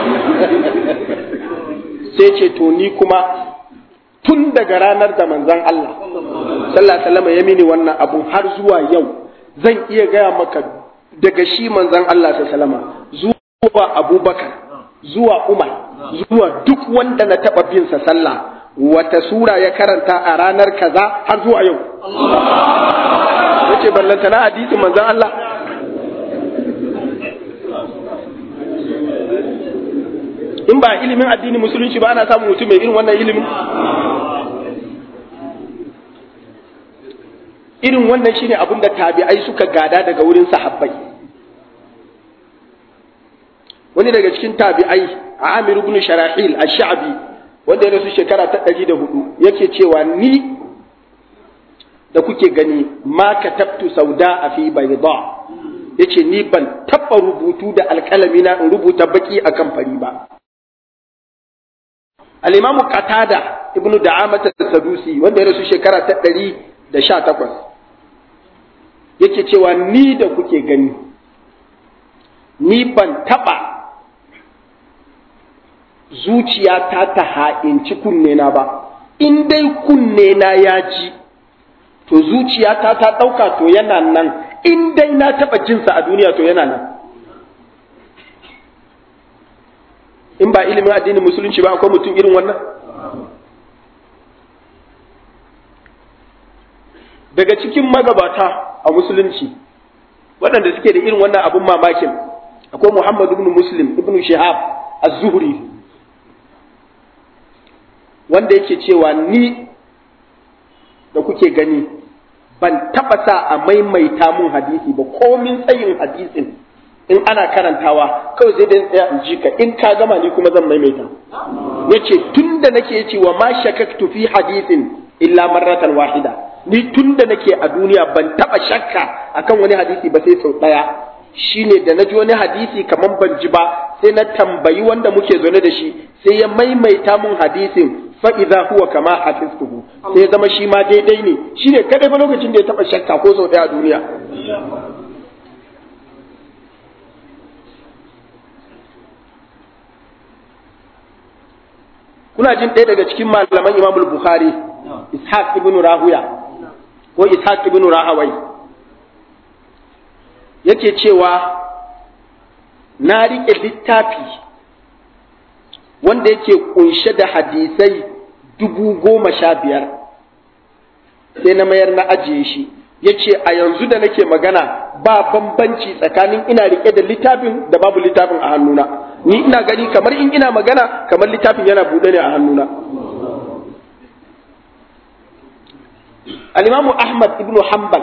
sai ce to ni kuma tun daga ranar da manzan Allah sallallahu alaihi ya mini wannan abun har zuwa yau zan iya gaya maka daga shi manzan Allah sallallahu zuwa Abubakar zuwa Umar zuwa duk wanda na taba bin sa sallah wata sura ya karanta a ranar kaza har zuwa yau yace ballanta na hadisin manzan Allah in ba ilimin addini musulunci ba ana samun mutum mai irin wannan ilimin irin wannan shine abin da tabi'ai suka gada daga wurin sahabbai wani daga cikin tabi'ai a amir ibn sharahil ash-sha'bi wanda ya rasu shekara ta ɗari da hudu yake cewa ni da kuke gani ma katabtu sauda a fi bayda yace ni ban taɓa rubutu da alƙalami na in rubuta baki akan fari ba al-imamu qatada ibnu da'amat as-sadusi wanda ya rasu shekara ta ɗari da sha takwas yake cewa ni da kuke gani ni ban taɓa zuciya ta ta ha'inci kunne na ba in dai kunne na ya ji to zuciya ta ta ɗauka to yana nan in dai na taɓa jinsa a duniya to yana nan in ba ilimin addinin musulunci ba akwai mutum irin wannan daga cikin magabata a musulunci waɗanda suke da irin wannan abun mamakin akwai muhammad ibn muslim ibn shihab az-zuhri wanda yake cewa ni da kuke gani ban taɓa sa a maimaita mun hadisi ba komin tsayin hadisin in ana karantawa kawai sai dai tsaya in ji ka in ka gama ni kuma zan maimaita yace tunda nake yace wa ma shakaktu fi hadisin illa marratan wahida ni tunda nake a duniya ban taba shakka akan wani hadisi ba sai sau daya shine da na ji wani hadisi kaman ban ji ba sai na tambayi wanda muke zaune da shi sai ya maimaita mun hadisin fa idza huwa kama hafiztuhu sai ya zama shi ma daidai ne shine kadai ba lokacin da ya taba shakka ko sau daya a duniya kuna jin ɗaya daga cikin malaman Imam Bukhari Ishaq ibn Rahuya ko Ishaq ibn Rahawai yake cewa na riƙe littafi wanda yake kunshe da hadisai dubu goma sha biyar sai na mayar na ajiye shi ya ce a yanzu da nake magana ba bambanci tsakanin ina riƙe da littafin da babu littafin a hannuna ni ina gani kamar in ina magana kamar littafin yana buɗe ne a hannuna al-imamu ahmad ibn hanbal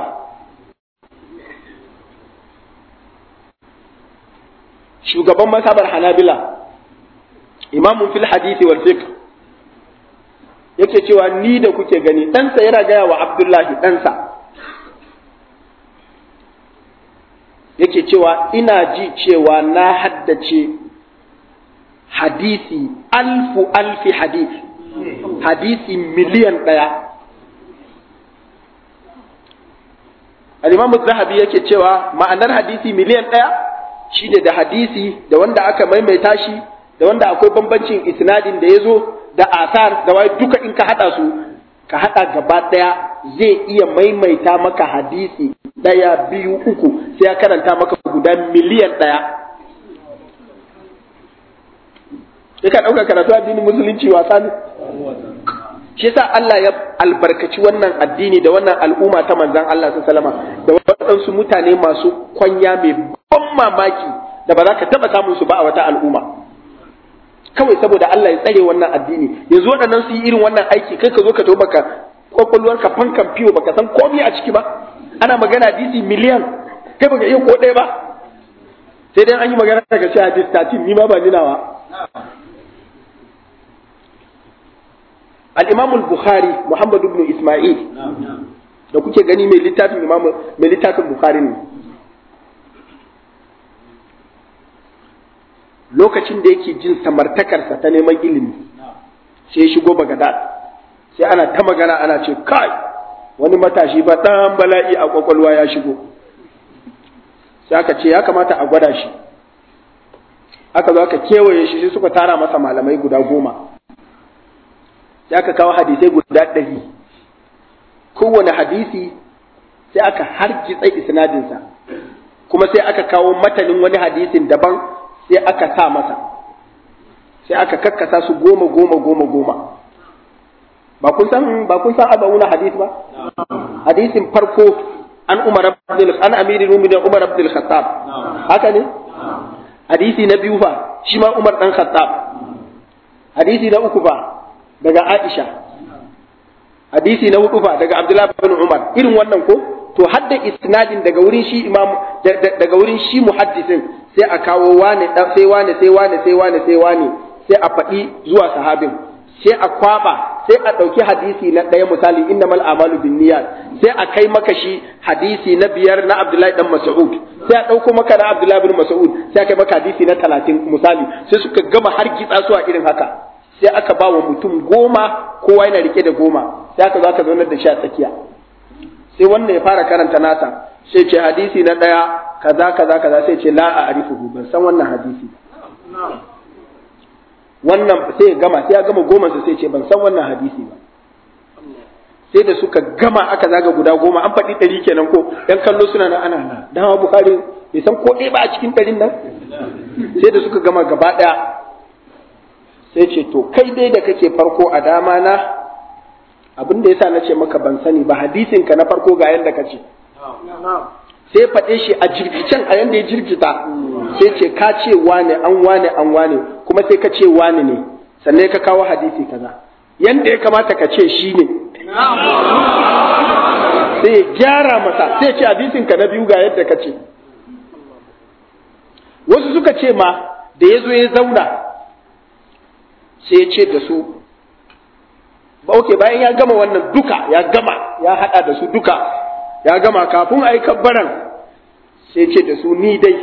shugaban masabar hanabila imamun fil hadisi wal fiqh yake cewa ni da kuke gani ɗansa yana gaya wa abdullahi ɗansa yake cewa ina ji cewa na haddace hadisi alfu alfi hadisi hadisi miliyan ɗaya al-imamu zahabi yake cewa ma'anar hadisi miliyan ɗaya shine da hadisi da wanda aka maimaita shi da wanda akwai bambancin isnadin da ya zo da asar da waye duka in ka haɗa su ka haɗa gaba ɗaya zai iya maimaita maka hadisi ɗaya biyu uku sai ya karanta maka guda miliyan ɗaya sai ka ɗauka karatu addinin musulunci wasa ne shi yasa Allah ya albarkaci wannan addini da wannan al'umma ta manzan Allah su salama da waɗansu mutane masu kwanya mai ban mamaki da ba za ka taɓa samun su ba a wata al'umma kawai saboda Allah ya tsare wannan addini yanzu waɗannan su yi irin wannan aiki kai ka zo ka taɓa baka kwakwalwar ka fankan fiyo baka san komai a ciki ba ana magana hadisi miliyan kai baka iya ko ɗaya ba sai dai an yi magana daga ce hadis tatin ni ma ba ninawa al-imam al-bukhari muhammad ibn isma'il da kuke gani mai littafin imam mai littafin bukhari ne lokacin da yake jin samartakarsa ta neman ilimi sai ya shigo bagadad sai ana ta magana ana ce kai wani matashi ba ɗan bala'i a kwakwalwa ya shigo sai aka ce ya kamata a gwada shi aka zo aka kewaye shi sai suka tara masa malamai guda goma sai aka kawo hadisai guda ɗari kowane hadisi sai aka hargitsa isnadinsa kuma sai aka kawo matanin wani hadisin daban sai aka sa masa sai aka kakkasa su goma goma goma goma ba kun san ba kun san abawuna hadis ba hadisin farko an umar abdul an amirul mu'minin umar abdul khattab haka ne hadisi na biyu fa shi ma umar dan khattab hadisi na uku fa daga aisha hadisi na hudu fa daga abdullahi bin umar irin wannan ko to hadda isnadin daga wurin shi imam daga wurin shi muhaddisin sai a kawo wane sai wane sai wane sai wane sai wane sai a faɗi zuwa sahabin sai a kwaba sai a ɗauki hadisi na ɗaya misali innamal amalu bin niyyat sai a kai maka shi hadisi na biyar na Abdullahi dan Mas'ud sai a ɗauko maka na Abdullahi bin Mas'ud sai a kai maka hadisi na talatin misali sai suka gama har kitsa su a irin haka sai aka ba wa mutum goma kowa yana rike da goma sai aka zo aka zaunar da shi a tsakiya sai wannan ya fara karanta nasa sai ce hadisi na ɗaya kaza kaza kaza sai ce la a arifuhu ban san wannan hadisi wannan sai ya gama sai ya gama goma sai ce ban san wannan hadisi ba sai da suka gama aka zaga guda goma an faɗi ɗari kenan ko ɗan kallo suna na ana na dama bukari bai san ko ɗaya ba a cikin ɗarin nan sai da suka gama gaba ɗaya sai ce to kai dai da kake farko a dama na abin da yasa na ce maka ban sani ba hadisin ka na farko ga yanda ka ce sai faɗe shi a jirgicen a yanda ya jirgita sai ce ka ce wane an wane an wane kuma sai ka ce wane ne sannan ka kawo hadisi kaza yanda ya kamata ka ce shi ne sai ya gyara masa sai ce hadisin ka na biyu ga yadda ka ce wasu suka ce ma da ya zo ya zauna sai ya ce da su ba oke bayan ya gama wannan duka ya gama ya hada da su duka ya gama kafin a yi kabbaran sai ce da su ni dai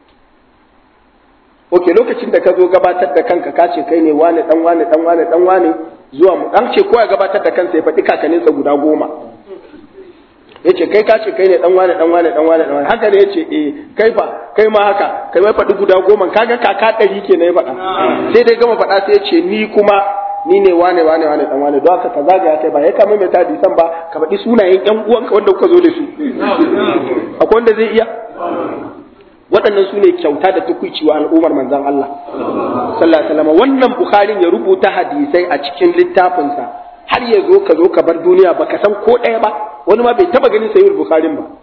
ok lokacin da ka zo gabatar da kanka ka ce kai ne wane dan wane dan wane dan wane zuwa mu dan ce ko ya gabatar da kansa ya faɗi kakaninsa guda goma ya ce kai ka ce kai ne dan wane dan wane dan wane dan wane haka ne ya ce eh kai fa kai ma haka kai mai faɗi guda goma kaga kaka ɗari ke na ya faɗa sai dai gama faɗa sai ya ce ni kuma ni ne wane wane wane dan wane don haka ka zagaya kai ba ya kama mai tadi san ba ka faɗi sunayen ƴan uwanka wanda kuka zo da su akwai wanda zai iya waɗannan su ne kyauta da tukuici wa al'ummar manzon Allah sallallahu alaihi wasallam wannan bukharin ya rubuta hadisai a cikin littafinsa har ya zo ka zo ka bar duniya baka san ko ɗaya ba wani ma bai taba ganin sahihul bukharin ba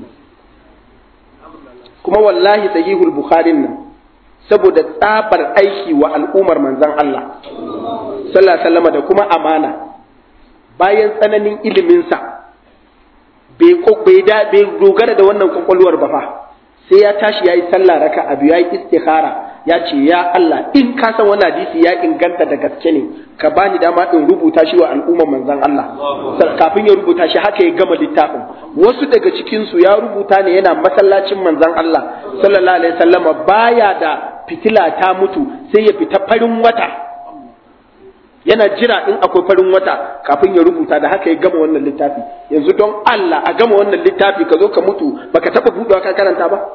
kuma wallahi sahihul bukharin nan saboda tsabar aiki wa al'ummar manzon Allah sallallahu alaihi wasallam da kuma amana bayan tsananin iliminsa bai bai bai dogara da wannan kwakwalwar ba fa sai ya tashi yayi sallah raka abu yayi istikhara ya ce ya Allah in ka san wannan hadisi ya inganta da gaske ne ka bani dama in rubuta shi wa al'ummar manzon Allah kafin ya rubuta shi haka ya gama littafin wasu daga cikin su ya rubuta ne yana masallacin manzon Allah sallallahu alaihi wasallama baya da fitila ta mutu sai ya fita farin wata yana jira in akwai farin wata kafin ya rubuta da haka ya gama wannan littafi yanzu don Allah a gama wannan littafi ka zo ka mutu baka taba buɗewa ka karanta ba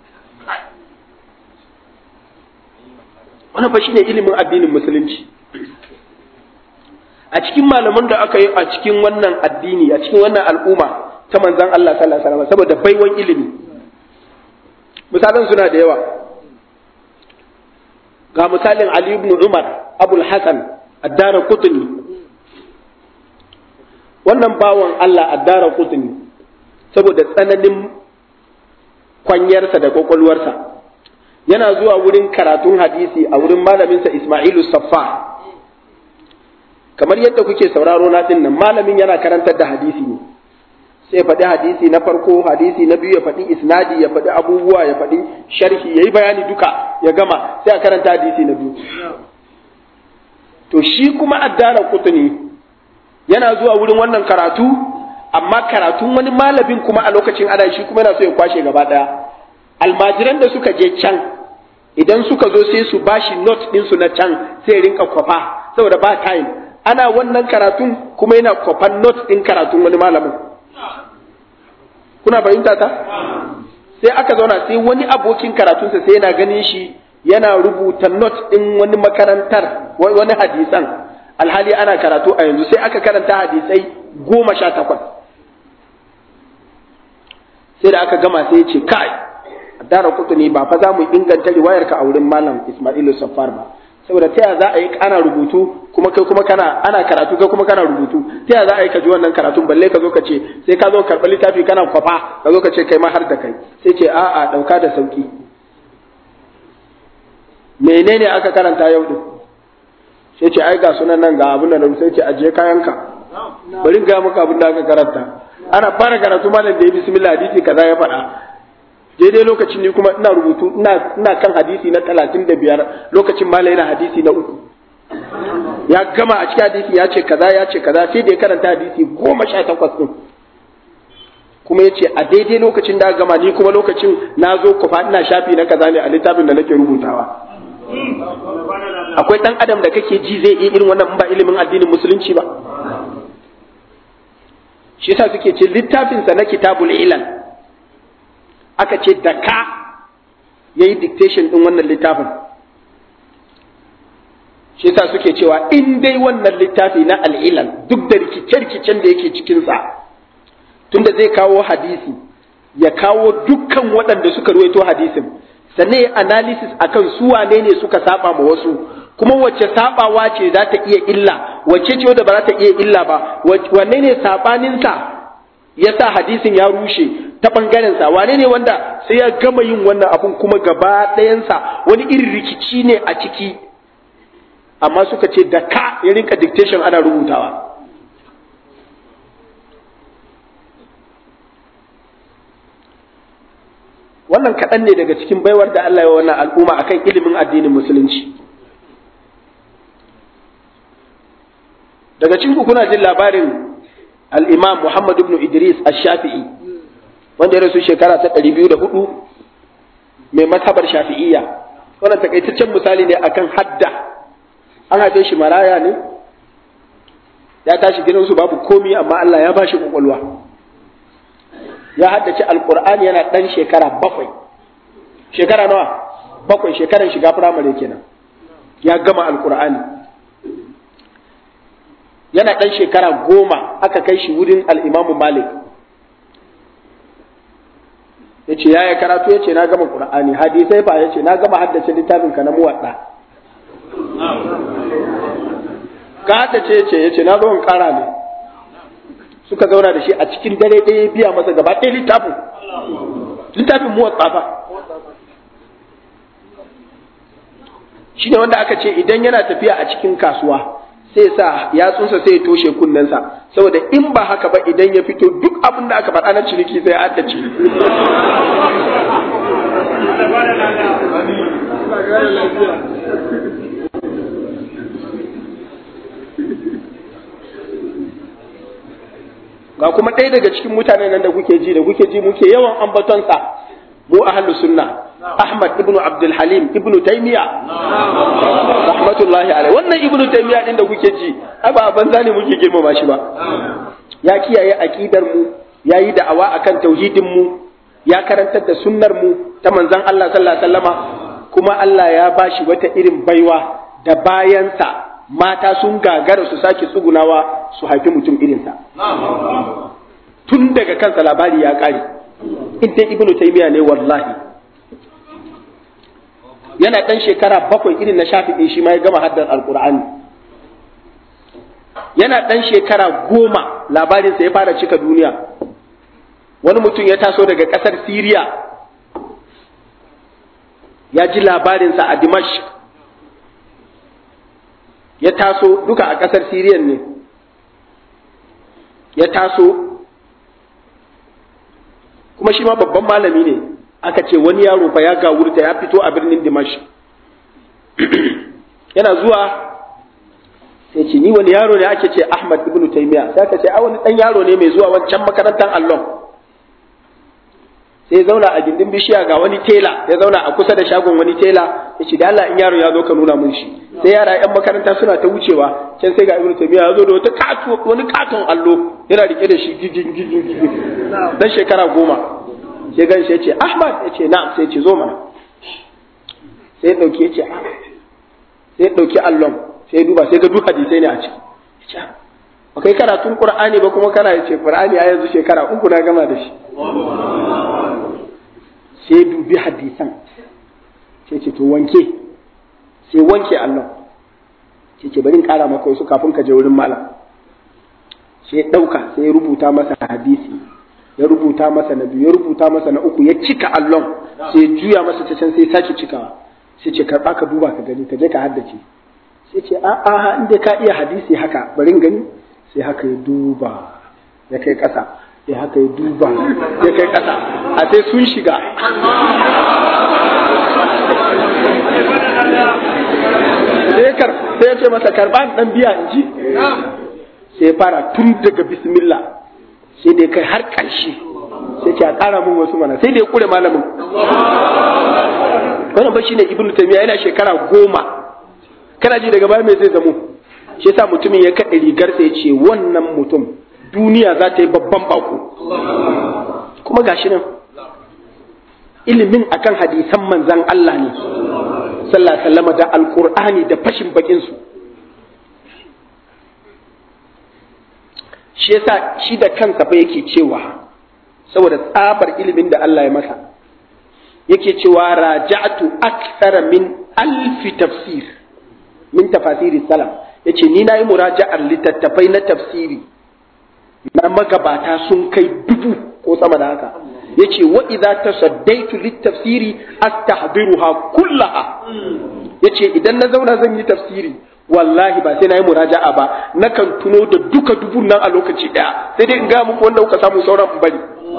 wannan fa shine ilimin addinin musulunci a cikin malaman da aka yi a cikin wannan addini a cikin wannan al'umma ta manzon Allah sallallahu alaihi wasallam saboda baiwan ilimi misalan suna da yawa ga misalin Ali ibn Umar abul hasan addara kutuni wannan bawan Allah addara kutuni saboda tsananin kwanyarsa da kwakwalwarsa yana zuwa wurin karatun hadisi a wurin malaminsa Ismailu Saffa kamar yadda kuke sauraro na din nan malamin yana karantar da hadisi ne sai ya faɗi hadisi na farko hadisi na biyu ya faɗi isnadi ya faɗi abubuwa ya faɗi sharhi ya yi bayani duka ya gama sai a karanta hadisi na biyu to shi kuma addara kutuni yana zuwa wurin wannan karatu amma karatun wani malamin kuma a lokacin ana shi kuma yana so ya kwashe gaba ɗaya almajiran da suka je can idan suka zo sai su bashi note ɗinsu na can sai rinka kwafa saboda ba time ana wannan karatun kuma yana kwafan note ɗin karatun wani malamin kuna fahimta ta sai aka zauna sai wani abokin karatunsa sai yana ganin shi yana rubuta note ɗin wani makarantar wani hadisan alhali ana karatu a yanzu sai aka karanta hadisai goma sha takwas sai da aka gama sai ya ce kai dara kutu ne ba fa za mu inganta riwayar ka a wurin malam Ismailu Saffar ba saboda ta za a yi ana rubutu kuma kai kuma kana ana karatu kai kuma kana rubutu ta za a yi ka ji wannan karatun balle ka zo ka ce sai ka zo karɓar littafi kana kwafa ka zo ka ce kai ma har da kai sai ce a'a ɗauka da sauki menene aka karanta yau din sai ce ai ga sunan nan ga abin da na sai ce ajiye kayanka bari ga maka abin da aka karanta ana fara karatu malam da ya bismillah hadisi kaza ya faɗa daidai lokacin ni kuma ina rubutu ina ina kan hadisi na talatin da biyar lokacin malam yana hadisi na uku ya gama a cikin hadisi ya ce kaza ya ce kaza sai da ya karanta hadisi goma sha takwas ɗin kuma ya ce a daidai lokacin da gama ni kuma lokacin na zo kufa ina shafi na kaza ne a littafin da nake rubutawa akwai ɗan adam da kake ji zai iya irin wannan ba ilimin addinin musulunci ba shi yasa suke ce littafinsa na kitabul ilal aka ce da ka ya yi dictation ɗin wannan littafin shi yasa suke cewa in dai wannan littafi na al'ilal duk da rikice-rikicen da yake cikinsa tunda zai kawo hadisi ya kawo dukkan waɗanda suka ruwaito hadisin sannan ya analysis akan su wane ne suka saba ma wasu kuma wacce sabawa ce za ta iya illa wacce ce wadda ba za ta iya illa ba wanne ne sabaninsa ya sa hadisin ya rushe ta ɓangarensa wane ne wanda sai ya gama yin wannan abun kuma gaba ɗayansa wani irin rikici ne a ciki amma suka ce da ka ya rinka dictation ana rubutawa wannan kaɗan ne daga cikin baiwar da Allah ya wannan al'umma akan ilimin addinin musulunci daga cikin kuna jin labarin al'imam Muhammad ibn Idris ash-Shafi'i wanda ya rasu shekara ta ɗari biyu da hudu mai mazhabar shafi'iyya wannan takaitaccen misali ne akan hadda an haife shi maraya ne ya tashi gidansu babu komi amma Allah ya ba shi kwakwalwa ya haddace alkur'ani yana ɗan shekara bakwai shekara nawa bakwai shekaran shiga firamare kenan ya gama alkur'ani yana ɗan shekara goma aka kai shi wurin al'imamu malik ya ce ya yi karatu ya ce na gama ƙur'ani hadisai fa ya ce na gama haddace littafinka na muwaɗa ka haddace ya ce ya ce na zo in ƙara ne suka zauna da shi a cikin dare ɗaya biya masa gaba ɗaya littafin littafin muwaɗa fa shi ne wanda aka ce idan yana tafiya a cikin kasuwa sai sa yatsunsa sai ya toshe kunnensa saboda in ba haka ba idan ya fito duk abin da aka faɗa na ciniki sai addace ga kuma ɗaya daga cikin mutanen nan da kuke ji da kuke ji muke yawan ambatonsa mu ahlus sunna Ahmad ibnu Abdul Halim ibnu Taymiya rahmatullahi alaihi wannan ibnu Taymiya din da kuke ji ai ba banza ne muke girmama shi ba ya kiyaye aqidar mu yayi da'awa akan tauhidin mu ya karantar da sunnar mu ta manzon Allah sallallahu alaihi wasallama kuma Allah ya bashi wata irin baiwa da bayansa mata sun gagara su sake tsugunawa su haifi mutum irinsa tun daga kansa labari ya kare in dai ibnu taymiya ne wallahi yana ɗan shekara bakwai irin na shafi'i shi ma ya gama haddar alkur'ani yana ɗan shekara goma labarinsa ya fara cika duniya wani mutum ya taso daga ƙasar siriya ya ji labarinsa a dimash ya taso duka a ƙasar siriyan ne ya taso kuma shi ma babban malami ne aka ce wani yaro fa ya gawurta ya fito a birnin dimash yana zuwa sai ce ni wani yaro ne ake ce ahmad ibnu taymiya sai aka ce a wani dan yaro ne mai zuwa wancan makarantar allon sai ya zauna a gindin bishiya ga wani tela ya zauna a kusa da shagon wani tela ya ce da Allah in yaro ya zo ka nuna mun shi sai yara yan makaranta suna ta wucewa can sai ga ibnu taymiya ya zo da wata kato wani katon allo yana rike da shi gigin gigin gigin dan shekara goma sai gan shi ya ce ahmad ya ce na'am sai ya ce zo mana sai ya dauke ya ce sai ya dauki allon sai ya duba sai ga duk hadisai ne a ciki ya ce ba kai karatun qur'ani ba kuma kana ya ce qur'ani ya yanzu shekara uku na gama da shi sai dubi hadisan sai ce to wanke sai wanke Allah sai ce bari in kara maka wasu kafin ka je wurin malam sai ya dauka sai ya rubuta masa hadisi ya rubuta masa na biyu ya rubuta masa na uku ya cika allon sai ya juya masa ta can sai ya sake cikawa sai ce karba ka duba ka gani ka je ka haddace sai ce a a inda ka iya hadisi haka bari in gani sai haka ya duba ya kai kasa sai haka ya duba ya kai kasa a sai sun shiga sai ya ce masa karba dan biya in ji sai ya fara tun daga bismillah sai da ya kai har ƙarshe sai ce a ƙara mun wasu mana sai da ya kure malamin wannan ba shine ibnu taymiya yana shekara goma kana ji daga baya me zai zamo shi yasa mutumin ya kaɗe rigarsa ya ce wannan mutum duniya za ta yi babban bako kuma gashi nan ilimin akan hadisan manzan Allah ne sallallahu alaihi da alqur'ani da fashin bakin su shi yasa shi da kansa fa yake cewa saboda tsabar ilimin da Allah ya masa yake cewa raja'tu akthara min alfi tafsir min tafasiri salam yace ni nayi muraja'ar littattafai na tafsiri na magabata sun kai dubu ko sama da haka yace wa idza tasaddaitu littafsiri astahdiruha kullaha yace idan na zauna zan yi tafsiri wallahi ba sai na yi muraja'a ba nakan tuno da duka dubun nan a lokaci daya sai dai in ga muku wanda kuka samu sauran in bari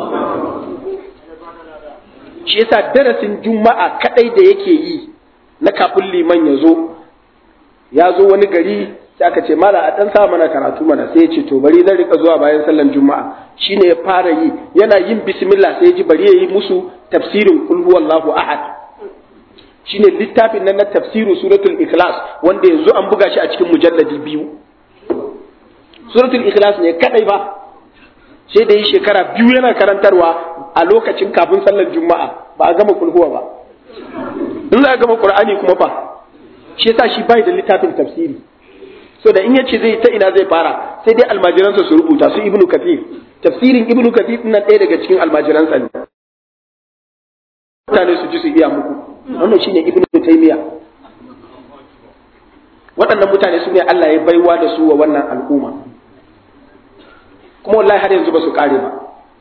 shi yasa darasin juma'a kadai da yake yi na kafin liman ya zo ya zo wani gari sai aka ce mala a dan sa mana karatu mana sai ya ce to bari zan rika zuwa bayan sallan juma'a shine ya fara yi yana yin bismillah sai ya ji bari ya yi musu tafsirin kul huwallahu ahad shine littafin nan na tafsiru suratul ikhlas wanda yanzu an buga shi a cikin mujalladi biyu suratul ikhlas ne kadai ba sai da yi shekara biyu yana karantarwa a lokacin kafin sallar juma'a ba a gama kulhuwa ba in za a gama qur'ani kuma fa shi yasa shi bai da littafin tafsiri so da in yace zai ta ina zai fara sai dai almajiransa su rubuta su ibnu kathir tafsirin ibnu kathir nan ɗaya daga cikin almajiransa ne mutane su ji su iya muku wannan shine ibnu taymiya waɗannan mutane su ne Allah ya baiwa da su wa wannan al'umma kuma wallahi har yanzu ba su kare ba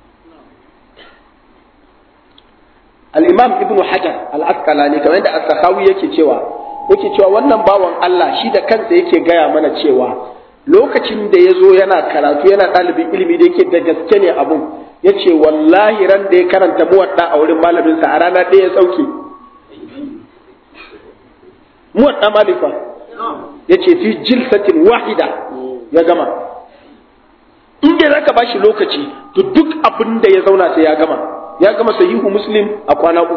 al-imam ibnu hajar al-asqalani kamar yadda as-sakhawi yake cewa yake cewa wannan bawan Allah shi da kansa yake gaya mana cewa lokacin da ya zo yana karatu yana ɗalibin ilimi da yake da gaske ne abun ya ce wallahi ran da ya karanta muwadda a wurin malaminsa a rana ɗaya ya sauke muwadda malifa ya ce fi jilsatin wahida ya gama in dai zaka bashi lokaci to duk abin da ya zauna sai ya gama ya gama sahihu muslim a kwana uku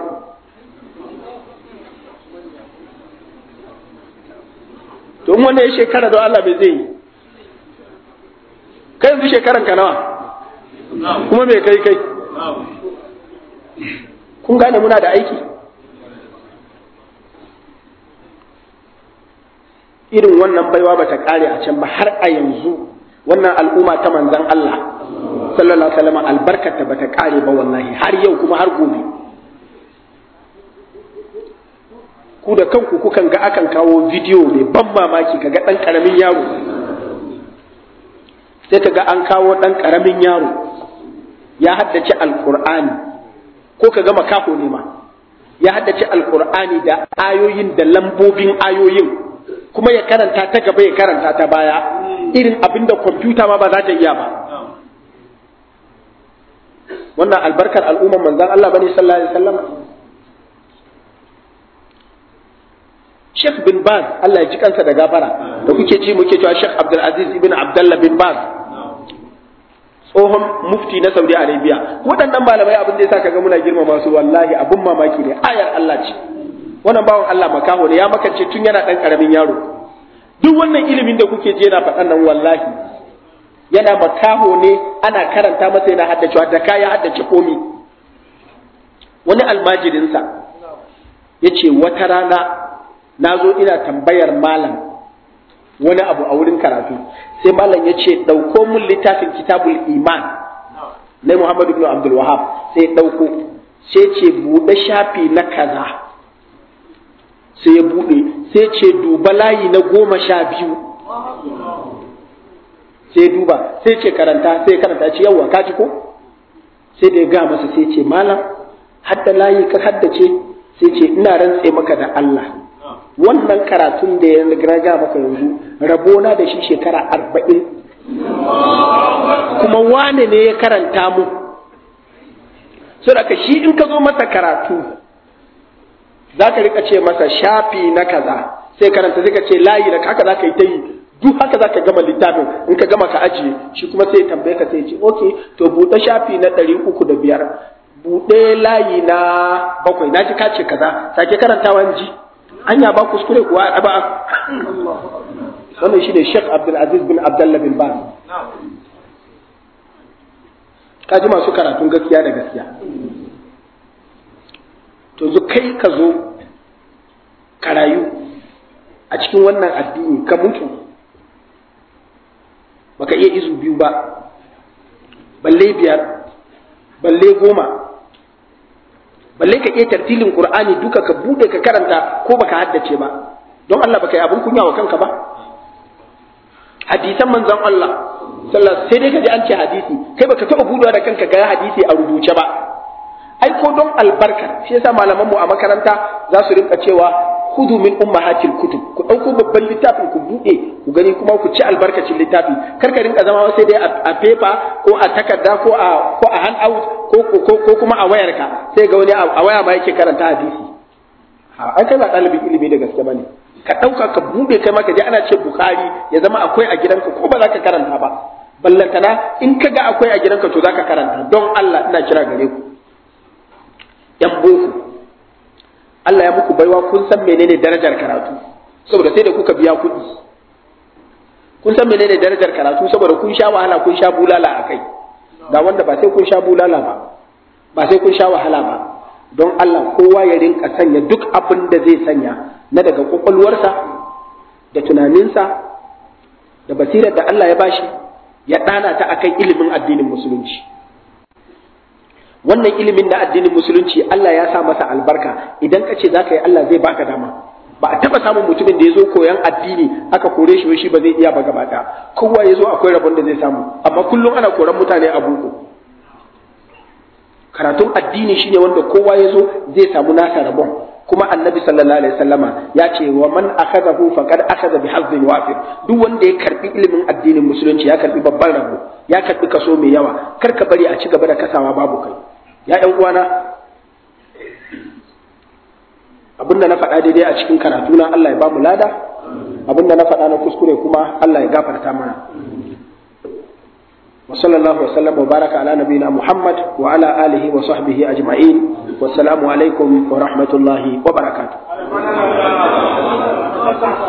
to in wanda ya shekara don Allah bai zai yi kai yanzu shekaran ka nawa kuma me kai kai kun gane muna da aiki irin wannan baiwa ba ta kare a can ba har a yanzu wannan al'umma ta manzan Allah sallallahu alaihi wasallam albarkata ba ta kare ba wallahi har yau kuma har gobe ku da kanku kukan ga akan kawo bidiyo mai ban mamaki kaga ɗan ƙaramin yaro sai kaga an kawo ɗan ƙaramin yaro ya haddace alƙur'ani ko kaga makafo ne ma ya haddace alƙur'ani da ayoyin da lambobin ayoyin kuma ya karanta ta gaba ya karanta ta baya irin abin da kwamfuta ma ba za ta iya ba wannan albarkar al'umman manzan Allah bane sallallahu alaihi wasallam Sheikh bin Baz Allah ya ji kansa da gafara da kuke ji muke cewa Sheikh Abdul Aziz ibn Abdullah bin Baz tsohon mufti na Saudi Arabia waɗannan malamai abin da yasa kaga muna girmama su wallahi abun mamaki ne ayar Allah ce wannan bawan Allah makaho ne ya makance tun yana ɗan ƙaramin yaro duk wannan ilimin da kuke je yana faɗan nan wallahi yana makaho ne ana karanta masa yana haddacewa da kaya haddace komi wani almajirinsa ya ce wata rana na zo ina tambayar malam wani abu a wurin karatu sai malam ya ce ɗauko mun littafin kitabul iman na muhammadu ibn abdul wahab sai ɗauko sai ce buɗe shafi na kaza sai ya buɗe sai ce duba layi na goma sha biyu sai duba sai ce karanta sai karanta ce yawwa ka ji ko sai da ya ga masa sai ce malam hadda layi ka haddace sai ce ina rantse maka da Allah wannan karatun da ya ga maka yanzu rabona da shi shekara arba'in kuma wane ne ya karanta mu so da shi in ka zo masa karatu za ka rika ce masa shafi na kaza sai karanta sai ka ce layi na haka za ka yi ta yi duk haka za ka gama littafin in ka gama ka ajiye shi kuma sai tambaye ka sai ce ok to buɗe shafi na ɗari uku da biyar buɗe layi na bakwai na ji ka ce kaza sake karantawa ji anya ba kuskure kuwa a ɗaba wannan shi ne Sheikh Abdul Aziz bin Abdullah bin Baz ka ji masu karatun gaskiya da gaskiya to zu kai ka zo ka rayu a cikin wannan addini ka mutu baka iya izu biyu ba balle biyar balle goma balle ka iya tartilin qur'ani duka ka bude ka karanta ko baka haddace ba don Allah baka yi abin kunya wa kanka ba hadisan manzon Allah sallallahu sai dai ka ji an ce hadisi kai baka taɓa budewa da kanka ga hadisi a rubuce ba ai ko don albarka shi yasa malaman mu a makaranta za su rinka cewa hudu min ummahatil kutub ku dauko babban littafin ku bude ku gani kuma ku ci albarkacin littafi kar ka rinka zama sai dai a paper ko a takarda ko a ko a handout ko ko ko kuma a wayarka sai ga wani a waya ma yake karanta hadisi ha ai kai ba dalibin ilimi da gaske bane ka dauka ka bude kai ma ka je ana ce bukhari ya zama akwai a gidanka ko ba za ka karanta ba ballantana in ka ga akwai a gidanka to za ka karanta don Allah ina kira gare ku yan boko Allah ya muku baiwa kun san menene darajar karatu saboda sai da kuka biya kuɗi kun san menene darajar karatu saboda kun sha wahala kun sha bulala a kai ga wanda ba sai kun sha bulala ba ba sai kun sha wahala ba don Allah kowa ya rinka sanya duk abin da zai sanya na daga kwakwalwarsa da tunaninsa da basirar da Allah ya bashi ya ɗana ta akan ilimin addinin musulunci wannan ilimin na addinin musulunci Allah ya sa masa albarka idan ka ce za ka yi Allah zai baka dama ba a taba samun mutumin da ya zo koyan addini aka kore shi shi ba zai iya ba gaba ɗaya kowa ya zo akwai rabon da zai samu amma kullum ana koran mutane a boko karatun addini shine wanda kowa ya zo zai samu nasa rabon kuma annabi sallallahu alaihi wasallama ya ce wa man akhadahu faqad akhadha bi hazzin wafir duk wanda ya karbi ilimin addinin musulunci ya karbi babban rabo ya karbi kaso mai yawa kar ka bari a ci gaba da kasawa babu kai ya ɗan uwana abinda na faɗa daidai a cikin karatu na Allah ya ba mu lada abinda na faɗa na kuskure kuma Allah ya gafarta mana wa sallallahu wa sallam wa baraka ala nabiyina Muhammad wa ala alihi wa sahbihi ajma'in wa assalamu alaikum wa rahmatullahi wa barakatuh